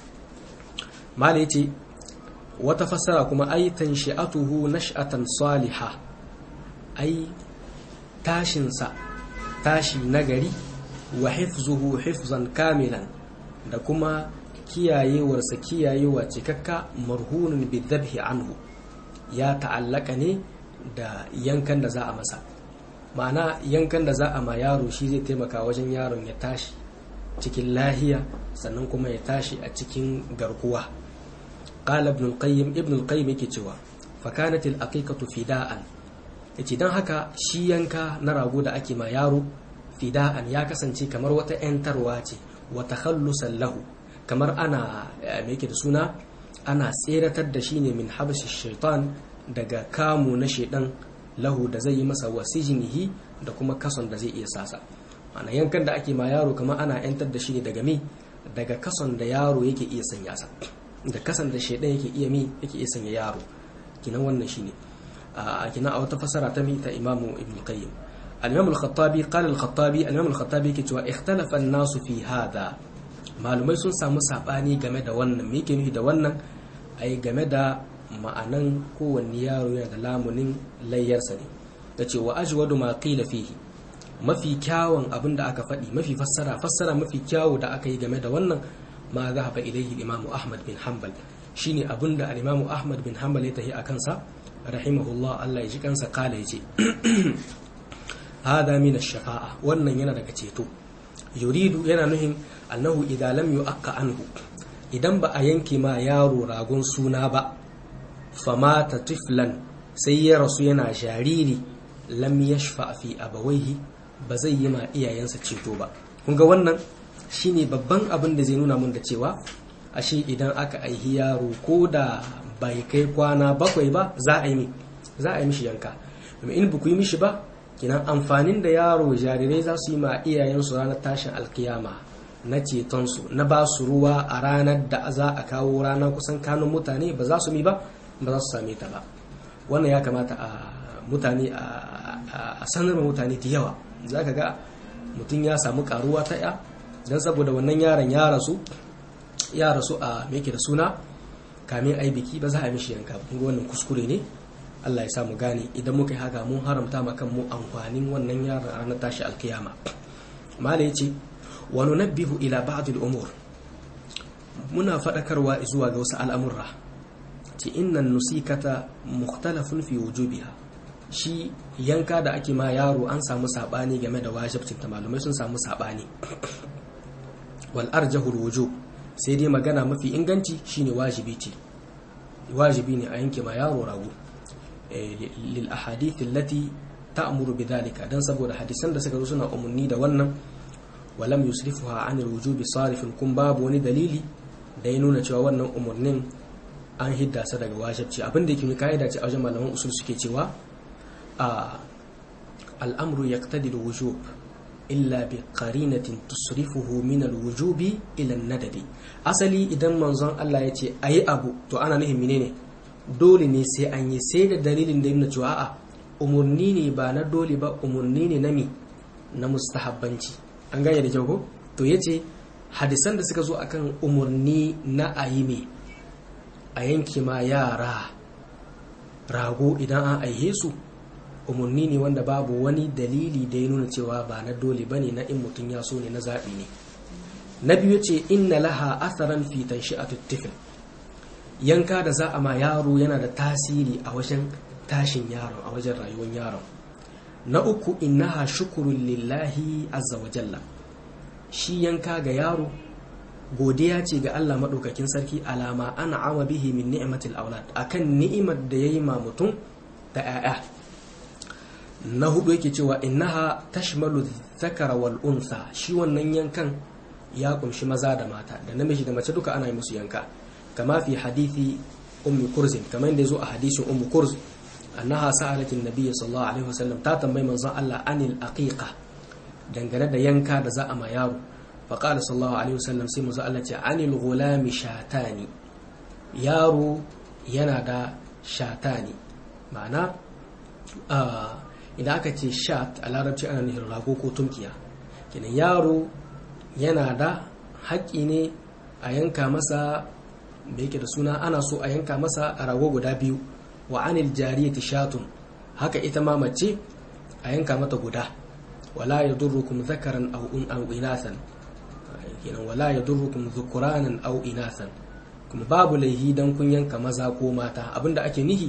mala yace wata fassara kuma ai tanshi'atuhu nash'atan salihah ai tashinsa tashi nagari wa hifzuhu hifzan kamilan da kuma kiyayewarsa kiyayewa cikakka marhunun bidhabhi anhu ya ta'allaka ne da yankan da za a masa ma'ana yankan da za a ma yaro shi zai taimaka wajen yaron ya tashi cikin lahiya sannan kuma ya tashi a cikin garkuwa qala ibn al-qayyim ibn al-qayyim yake cewa fa kanat al-aqiqatu fida'an yace dan haka shi yanka na rago da ake ma yaro fida'an ya kasance kamar wata yantarwa ce wa takhallusan lahu kamar ana me yake da suna ana tseratar da shi ne min habshi shaitan daga kamu na shaidan lahu da zai yi masa wasijinihi da kuma kason da zai iya sasa ana yankan da ake ma yaro kamar ana yantar da shi ne daga me daga kason da yaro yake iya sanya sa da kason da shaidan yake iya mi yake iya sanya yaro kinan wannan shine a kinan a wata fasara ta mi ta imamu ibn qayyim al-imam al-khattabi qala al-khattabi al-imam al-khattabi yake cewa ikhtalafa an-nasu fi hadha malumai sun samu sabani game da wannan me yake nufi da wannan ai game da ma'anan kowanne yaro yana da lamunin layyarsa ne da ce wa ajwadu ma qila fihi mafi kyawun abin da aka faɗi mafi fassara fassara mafi kyawu da aka yi game da wannan ma zahaba ilaihi imam ahmad bin hanbal shine abin da al-imam ahmad bin hanbal ya tahi akan sa rahimahullah Allah ya ji kansa kala yace hada min ash-shafa'a wannan yana daga ceto yuridu yana nuhin annahu idan lam yu'aqqa anhu idan ba a yanke ma yaro ragon suna ba famata tiflan sai ya rasu yana jariri lam yashfa fi abawaihi ba zai yi ma iyayensa ceto ba kun ga wannan shine babban abin da zai nuna mun da cewa ashe idan aka aihi yaro ko da bai kai kwana bakwai ba za a yi za a yi mishi yanka domin in ba ku yi mishi ba kinan amfanin da yaro jarirai za su yi ma iyayensu ranar tashin alkiyama na cetonsu na ba su ruwa a ranar da za a kawo ranar kusan kanun mutane ba za su mi ba ba za su same ta ba wannan ya kamata a mutane a sanar mutane da yawa za ka ga mutum ya samu karuwa ta ya don saboda wannan yaron ya rasu ya rasu a meke da suna kamin ai biki ba za a mishi yanka ba wannan kuskure ne Allah ya samu gane idan muka yi haka mun haramta ma kanmu amfanin wannan yaron a ranar tashi alkiyama mala ya ce wa nunabbihu ila ba'd al-umur muna fadakarwa zuwa ga wasu al'amurra ce innan nusikata mukhtalafun fi wujubiha shi yanka da ake ma yaro an samu sabani game da wajibcin ta malumai sun samu sabani wal arjahu wujub sai dai magana mafi inganci shine wajibi ce wajibi ne a yanke ma yaro rago lil ahadith allati ta'muru bidhalika dan saboda hadisan da suka zo suna umarni da wannan walam yusrifuha an wujubi sarifin kun babu wani dalili da ya nuna cewa wannan umarnin an hidda sa daga wajibci abin da yake kaida ce a wajen malaman usul suke cewa a al'amru yaqtadi al-wujub illa bi qarinatin tusrifuhu min al-wujubi ila an-nadabi asali idan manzon Allah ya ce ayi abu to ana nufin menene dole ne sai an yi sai da dalilin da yana cewa a umurni ne ba na dole ba umurni ne na mi na mustahabbanci an gane da kyau ko to yace hadisan da suka zo akan umurni na ayi me a yanke ma yara rago idan an aihe su umarni ne wanda babu wani dalili da ya nuna cewa ba na dole ba ne na in mutum ya so ne na zaɓi ne na biyu ce inna laha asaran fitan shi a tuttifin yanka da za a ma yaro yana da tasiri a wajen tashin yaron a wajen rayuwar yaron na uku innaha shukurun lillahi azza wa jalla shi yanka ga yaro godiya ce ga Allah maɗaukakin sarki alama ana ama bihi min ni'matil aulad akan ni'imar da yayi ma mutum da 'ya'ya na hudu yake cewa innaha tashmalu dhakara wal unsa shi wannan yankan ya kumshi maza da mata da namiji da mace duka ana yi musu yanka kama fi hadithi ummi kurzin kamar yadda zo a hadisin ummi kurz annaha sa'alat an-nabiy sallallahu alaihi wasallam ta tambayi manzon Allah anil aqiqa dangane da yanka da za a ma yaro fa qala sallallahu alaihi wasallam sai manzon Allah ce anil ghulami shatani yaro yana da shatani ma'ana idan aka ce shat a larabci ana nufin rago ko tunkiya kenan yaro yana da haƙƙi ne a yanka masa da yake da suna ana so a yanka masa a rago guda biyu wa anil jariyati shatun haka ita ma mace a yanka mata guda wala yadurrukum zakaran aw un aw inasan kenan wala yadurrukum dhukuranan aw inasan kuma babu laihi dan kun yanka maza ko mata abinda ake nihi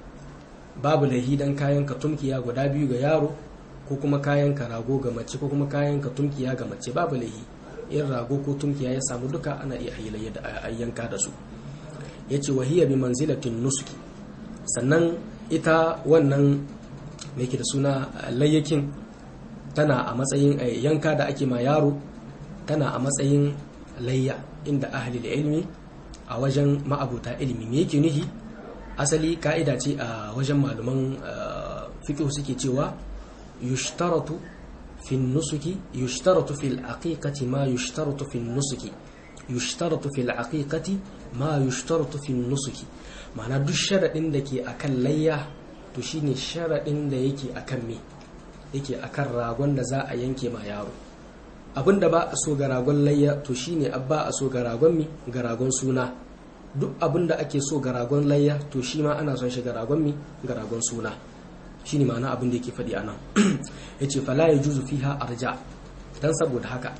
babu laihi dan kayan ka tumkiya guda biyu ga yaro ko kuma kayan ka rago ga mace ko kuma kayan ka tumkiya ga mace babu laihi in rago ko tumkiya ya samu duka ana iya hilayya da ayyanka da su yace wahiya bi manzilatin nusuki sannan ita wannan me yake da suna layyakin tana a matsayin yanka da ake ma yaro tana a matsayin layya inda ahli ilmi a wajen ma'abuta ilimi me yake nuhi asali ka'ida ce a wajen malaman fiqh suke cewa yushtaratu fi nusuki yushtaratu fil aqiqati ma yushtaratu fi nusuki yushtaratu fil aqiqati ma yushtaratu fi nusuki ma'ana duk sharadin da ke akan layya to shine sharadin da yake akan me yake akan ragon da za a yanke ma yaro abinda ba a so ga ragon layya to shine abba a so ga ragon mi ga ragon suna duk abinda ake so ga ragon layya to shi ma ana son shi ga ragon mi ga ragon suna shine ma'ana abin da yake faɗi anan yace fala yajuzu fiha arja dan saboda haka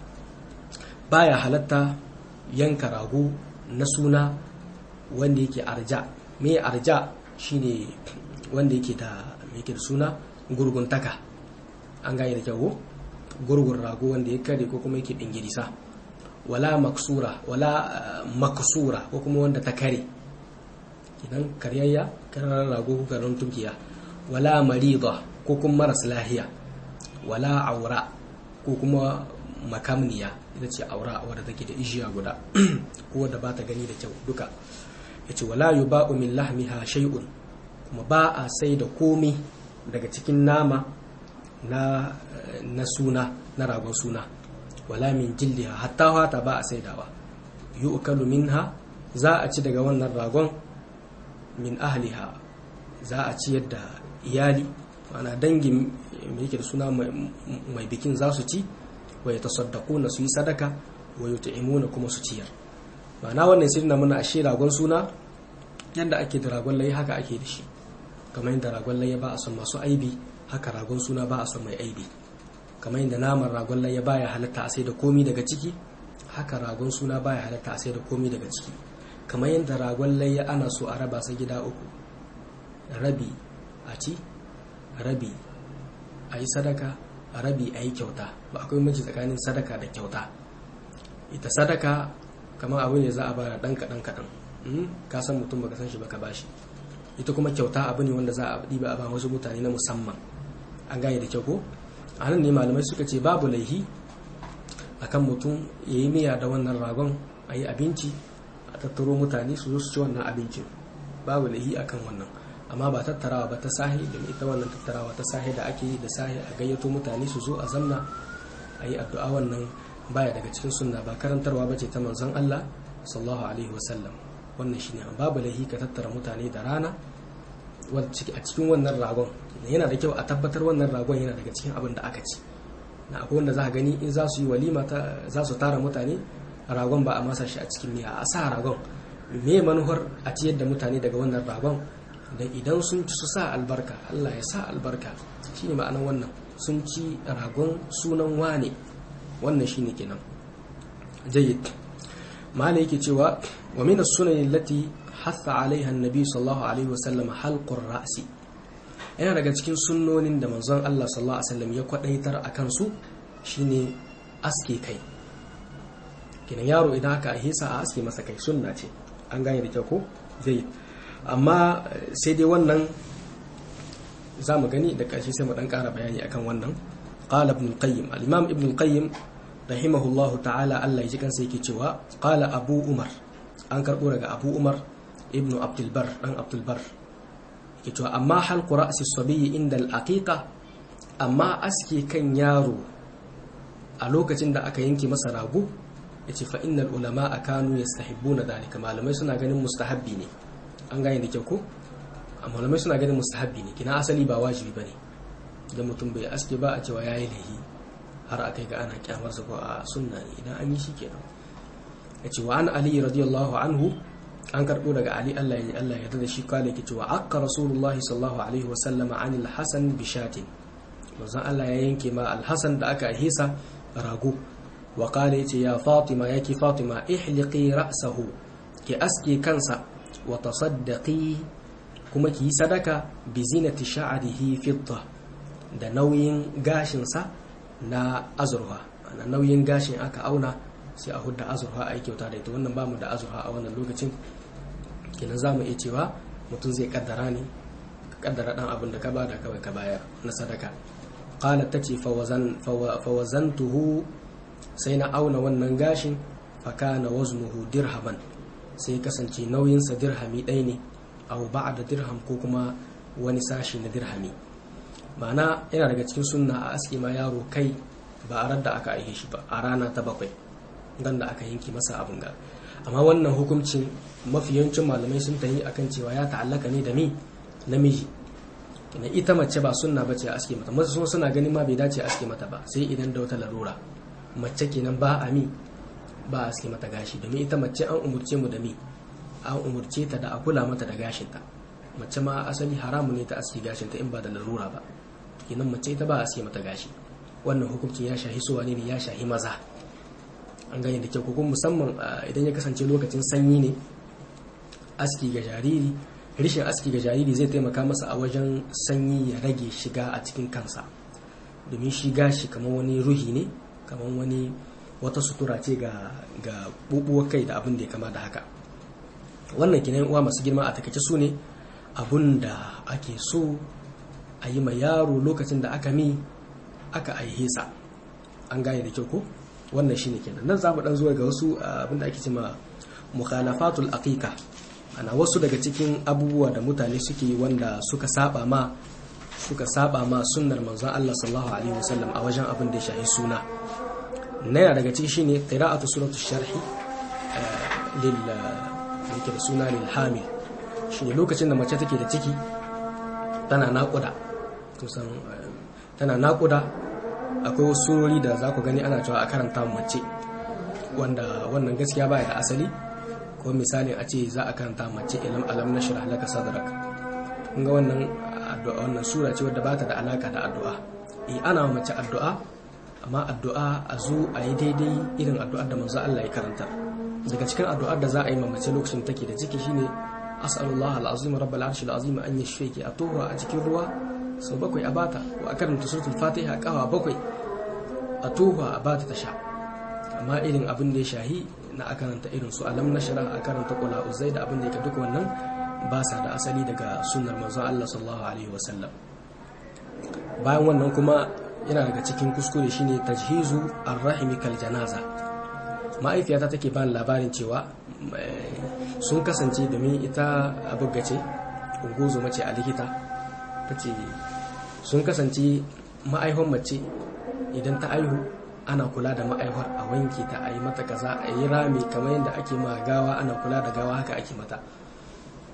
baya halatta yanka rago na suna wanda yake arja me arja shine wanda yake da yake da suna gurguntaka an gane da kyau gurgun rago wanda ya kare ko kuma yake dingirisa wala maksura wala maksura ko kuma wanda ta kare kidan karyayya karar rago ko karar tunkiya wala marida ko kuma maras lahiya wala aura ko kuma makamniya ita ce aura wadda take da ijiya guda ko wadda ba ta gani da kyau duka ya ce wala yu ba'u min lahmiha shay'un kuma ba a sai da komi daga cikin nama na na suna na ragon suna wala min jildiha hatta hata ba a saidawa yu'kalu minha za a ci daga wannan ragon min ahliha za a ci yadda iyali ana dangin mai yake da suna mai bikin za su ci wa ya tasaddaku na su yi sadaka wa ya ta'imuna kuma su ciyar ma'ana wannan sai na muna ashe ragon suna yadda ake da ragon layi haka ake da shi kamar yadda ragon layi ba a son masu aibi haka ragon suna ba a son mai aibi kamar yadda naman ragon layi baya halatta a sai da komi daga ciki haka ragon suna baya halatta a sai da komi daga ciki kamar yadda ragon layi ana so a raba sa gida uku rabi a ci rabi a yi sadaka rabi a yi kyauta ba akwai mace tsakanin sadaka da kyauta ita sadaka kamar abu ne za a bada ɗan kaɗan kaɗan ka san mutum baka san shi baka bashi ita kuma kyauta abu ne wanda za a ɗiba a ba wasu mutane na musamman an gane da kyau ko a nan ne malamai suka ce babu laihi akan mutum ya yi miya da wannan ragon a yi abinci a tattaro mutane su zo su ci wannan abincin babu laihi akan wannan amma ba tattarawa ba ta sahi da ita wannan tattarawa ta sahi da ake yi da sahi a gayyato mutane su zo a zamna a yi addu'a wannan baya daga cikin sunna ba karantarwa ba ce ta manzon Allah sallallahu alaihi wasallam wannan shine babu laihi ka tattara mutane da rana a cikin wannan ragon yana da kyau a tabbatar wannan ragon yana daga cikin abin da aka ci na akwai wanda za a gani in za su yi walima za su tara mutane ragon ba a masa shi a cikin miya a sa ragon me manuwar a ciyar da mutane daga wannan ragon da idan sun ci su sa albarka Allah ya sa albarka shine ma'anar wannan sun ci ragon sunan wane wannan shine kenan jayyid malai yake cewa wa min as-sunan allati hatha alaiha an-nabi sallallahu alaihi wasallam halqur ra'si yana daga cikin sunnonin da manzon Allah sallallahu alaihi wasallam ya kwadaitar akan su shine aske kai kenan yaro idan aka hisa a aske masa kai sunna ce an gane da kyau ko zai amma sai dai wannan za mu gani da ƙarshe sai mu dan ƙara bayani akan wannan qala ibn al-qayyim al-imam ibn al-qayyim rahimahullahu ta'ala Allah ya ji kansa yake cewa qala abu umar an karbo daga abu umar ibn abdul bar dan abdul bar yake cewa amma halqu ra'si as-sabiy inda al-aqiqa amma aske kan yaro a lokacin da aka yanke masa rago yace fa innal ulama kanu yastahibbuna dalika malamai suna ganin mustahabbi ne an gane da kyau ko malamai suna ganin mustahabbi ne kina asali ba wajibi bane idan mutum bai aske ba a cewa yayi lahi har akai ga ana kyamar sa ko a sunna ne idan an yi shi kenan yace wa an ali radiyallahu anhu an karbo daga ali Allah ya Allah ya yarda da shi kale yake cewa akka rasulullah sallallahu alaihi wa sallama anil hasan bi shatin manzon Allah ya yanke ma al-hasan da aka hisa rago wa qala yace ya fatima yake fatima ihliqi ra'sahu ki aske kansa wa tasaddaqi kuma ki yi sadaka bi zinati sha'rihi fidda da nauyin gashin sa na azurfa ana nauyin gashin aka auna sai a hudda azurfa a yi kyauta da ita wannan bamu da azurfa a wannan lokacin kenan za mu iya cewa mutum zai kaddara ne ka kaddara dan abin da ka bada kawai ka bayar na sadaka qalat tace fawazantuhu sai na auna wannan gashin fakana waznuhu dirhaman sai kasance nauyinsa dirhami ɗaya ne au da dirham ko kuma wani sashi na dirhami ma'ana yana daga cikin sunna a aski ma yaro kai ba a radda aka aihe shi ba a rana ta bakwai dan da aka yanki masa abin ga amma wannan hukuncin mafi yawancin malamai sun tayi akan cewa ya ta'allaka ne da mi namiji na ita mace ba sunna bace a aske mata masu suna ganin ma bai dace a aske mata ba sai idan da wata larura mace kenan ba a mi ba a aske mata gashi domin ita mace an umurce mu da mi an umurce ta da a kula mata da gashinta mace ma asali haramu ne ta aske gashinta in ba da larura ba kenan mace ita ba a aske mata gashi wannan hukuncin ya shahi suwa ne ya shahi maza an gane da kyau ko musamman idan ya kasance lokacin sanyi ne aski ga jariri rishin aski ga jariri zai taimaka masa a wajen sanyi ya rage shiga a cikin kansa domin shi gashi kamar wani ruhi ne kamar wani wata sutura ce ga ga bubuwar kai da abin da ya kama da haka wannan kinan uwa masu girma a takaice su ne abun da ake so a yi ma yaro lokacin da aka mi aka aihe sa an gane da kyau ko wannan shine kenan nan zamu dan zuwa ga wasu abin da ake cewa mukhalafatul aqiqa ana wasu daga cikin abubuwa da mutane suke wanda suka saba ma suka saba ma sunnar manzon Allah sallallahu alaihi wasallam a wajen abin da ya shahi suna na yana daga ciki shine qira'atu suratu sharhi lil yake da suna lil hamil shine lokacin da mace take da ciki tana naƙuda kusan tana naƙuda akwai wasu surori da za ku gani ana cewa a karanta mace wanda wannan gaskiya baya da asali ko misalin a ce za a karanta mace ilam alam na shirah laka sadrak kun ga wannan addu'a wannan sura ce wadda bata da alaka da addu'a eh ana mace addu'a amma addu'a a zo a yi daidai irin addu'ar da manzo Allah ya karanta daga cikin addu'ar da za a yi ma mace lokacin take da ciki shine as'alullah al'azim rabbal arshil azim an yashfiki a tuwa a cikin ruwa sau bakwai a bata ko a karanta suratul fatiha kawa bakwai a tuwa a bata ta sha amma irin abin da ya shahi na a karanta irin su alam nashra a karanta qula uzai da abin da yake duka wannan ba sa da asali daga sunnar manzon Allah sallallahu alaihi wasallam bayan wannan kuma yana daga cikin kuskure shine tajhizu ar-rahimi kal janaza ma'aifiyata take bani labarin cewa sun kasance domin ita abuggace ungozo mace a likita ta ce sun kasance ma'aihon mace idan ta aihu ana kula da ma'aihwar a wanke ta a yi mata kaza a yi rami kamar yadda ake ma gawa ana kula da gawa haka ake mata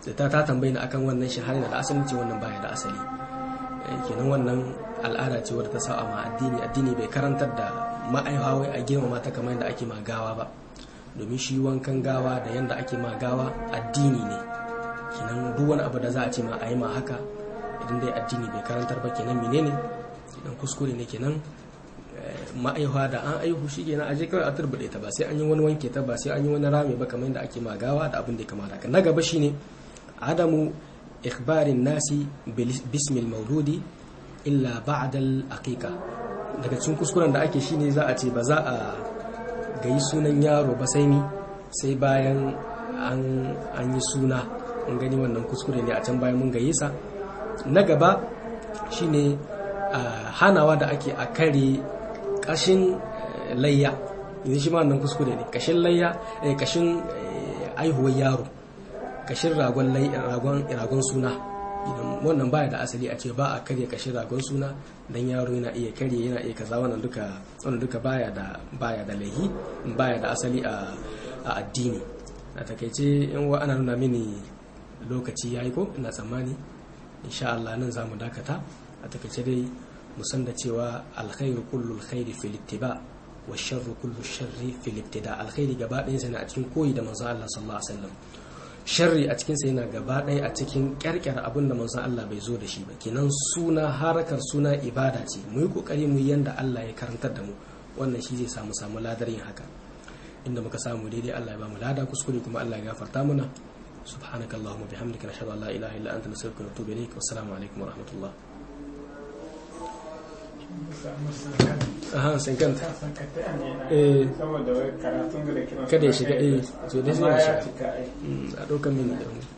ta ta tambayi ni akan wannan shi har da asali ce wannan baya da asali kenan wannan al'ada ce wadda ta sa ma addini addini bai karantar da ma'aihawa a girmama ta kamar yadda ake ma gawa ba domin shi wankan gawa da yadda ake ma gawa addini ne kenan duk wani abu da za a ce ma a yi ma haka idan dai addini bai karantar ba kenan menene idan kuskure ne kenan ma'aihuwa da an aihu shi kenan aje kawai a turbuɗe ta ba sai an yi wani wanke ta ba sai an yi wani rame ba kamar yadda ake ma gawa da abin da ya kamata na gaba shine adamu ikhbarin nasi bismil mauludi illa ba'dal aqiqa daga cikin kuskuren da ake shine za a ce ba za a gayi sunan yaro ba sai ni sai bayan an yi suna mun gani wannan kuskure ne a can bayan mun gaye sa na gaba shine hanawa da ake a kare kashin layya yanzu shi ma wannan kuskure ne kashin layya kashin aihuwar yaro kashin ragon ragon suna wannan baya da asali a ce ba a karya kashin ragon suna dan yaro yana iya karye yana iya kaza wannan duka wannan duka baya da baya da laihi baya da asali a addini a takaice in wa ana nuna mini lokaci yayi ko ina tsammani insha Allah nan zamu dakata a takaice dai mu san da cewa alkhairu kullu alkhairi fil ittiba wa sharru kullu sharri fil ibtida alkhairi gaba ɗayan sa ne a cikin koyi da manzon Allah sallallahu alaihi wasallam sharri a cikin sa yana gaba ɗaya a cikin kyarkyar abin da manzon Allah bai zo da shi ba kenan suna harakar suna ibada ce mu yi kokari mu yanda Allah ya karantar da mu wannan shi zai samu samu ladar yin haka inda muka samu daidai Allah ya ba mu lada kuskure kuma Allah ya gafarta mana سبحانك اللهم وبحمدك نشهد ان لا اله الا انت نستغفرك ونتوب اليك والسلام عليكم ورحمه الله aha sun kanta eh kada ya shiga eh so dai zai shiga a ɗaukar mini da mu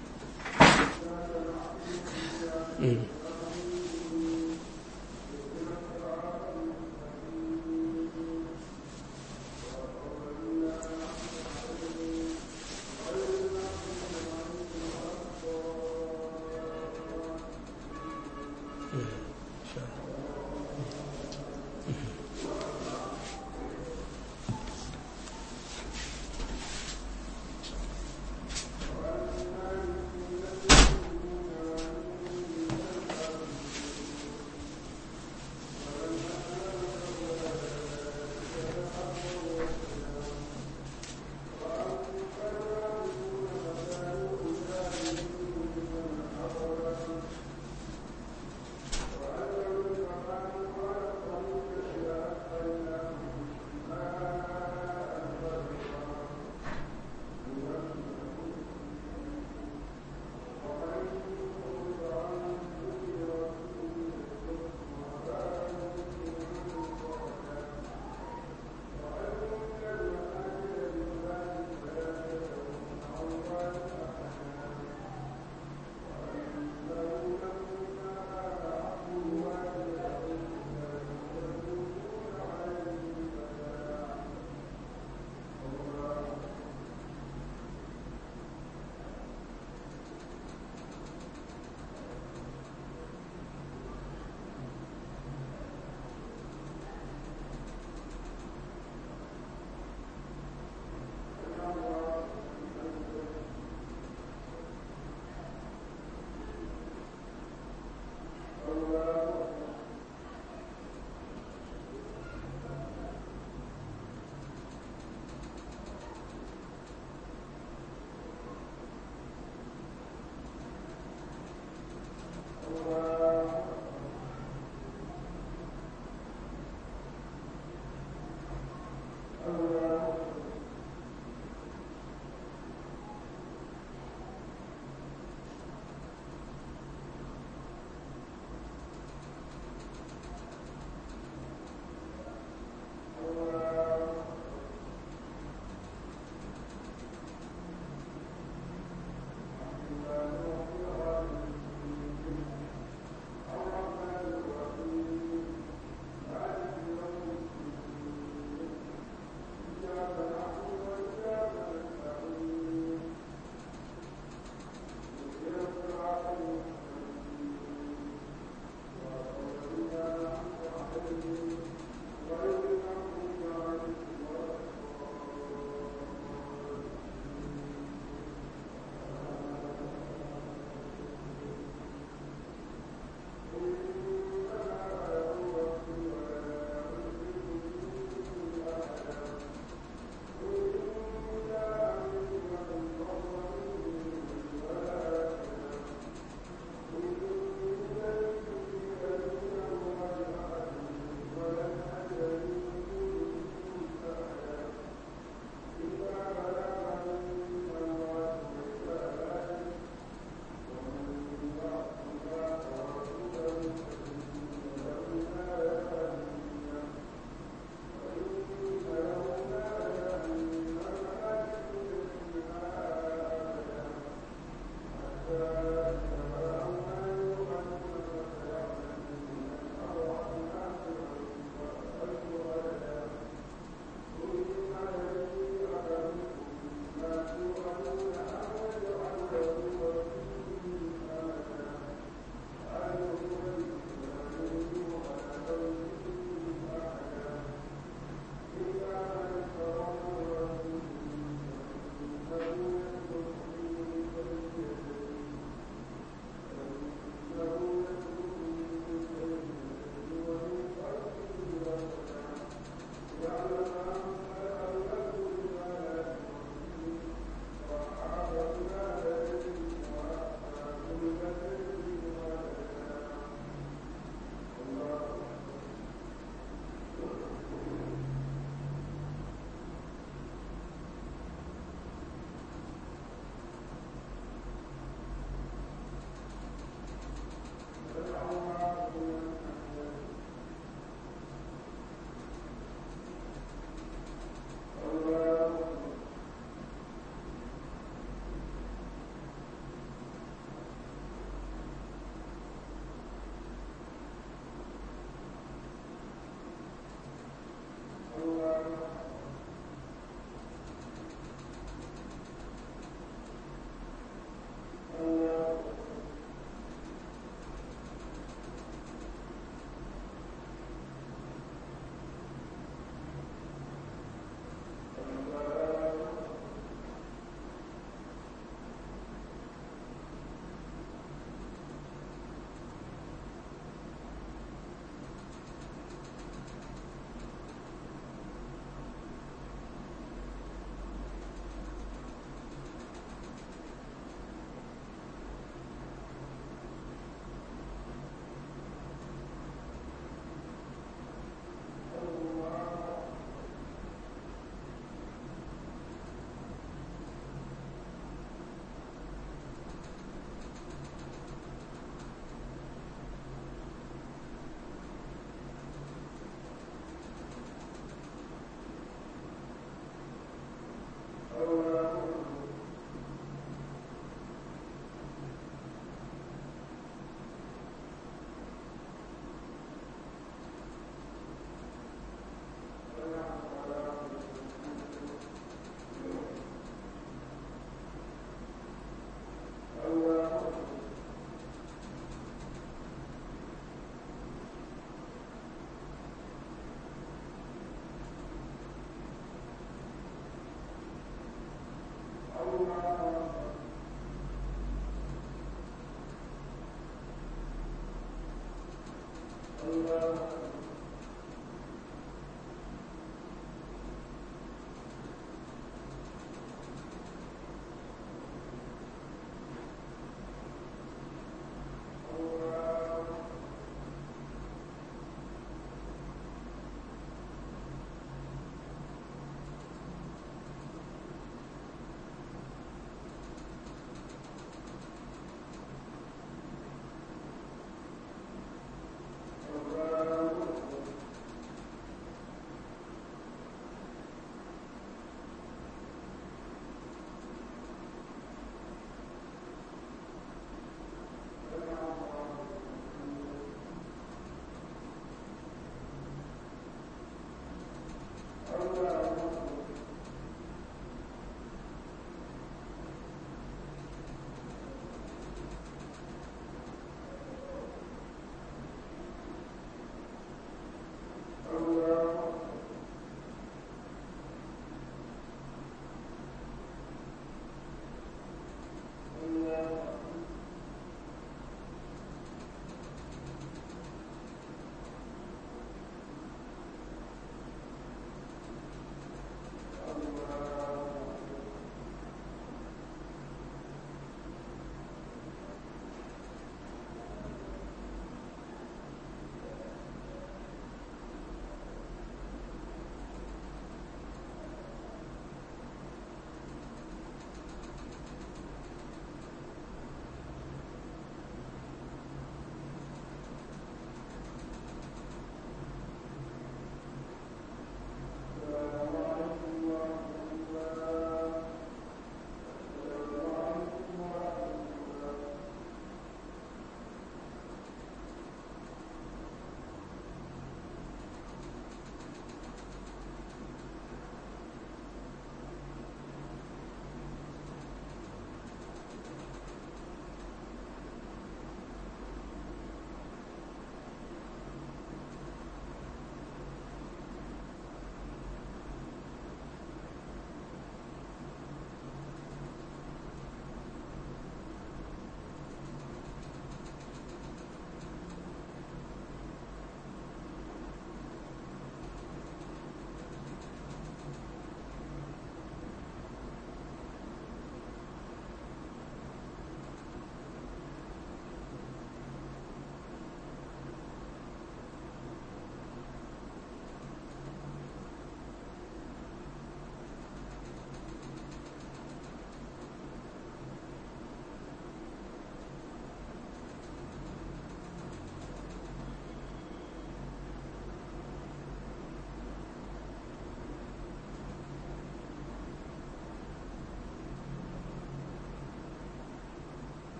الله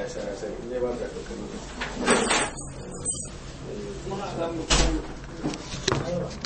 sa ya sani in dai ba ka ɗaukar lokaci muna samun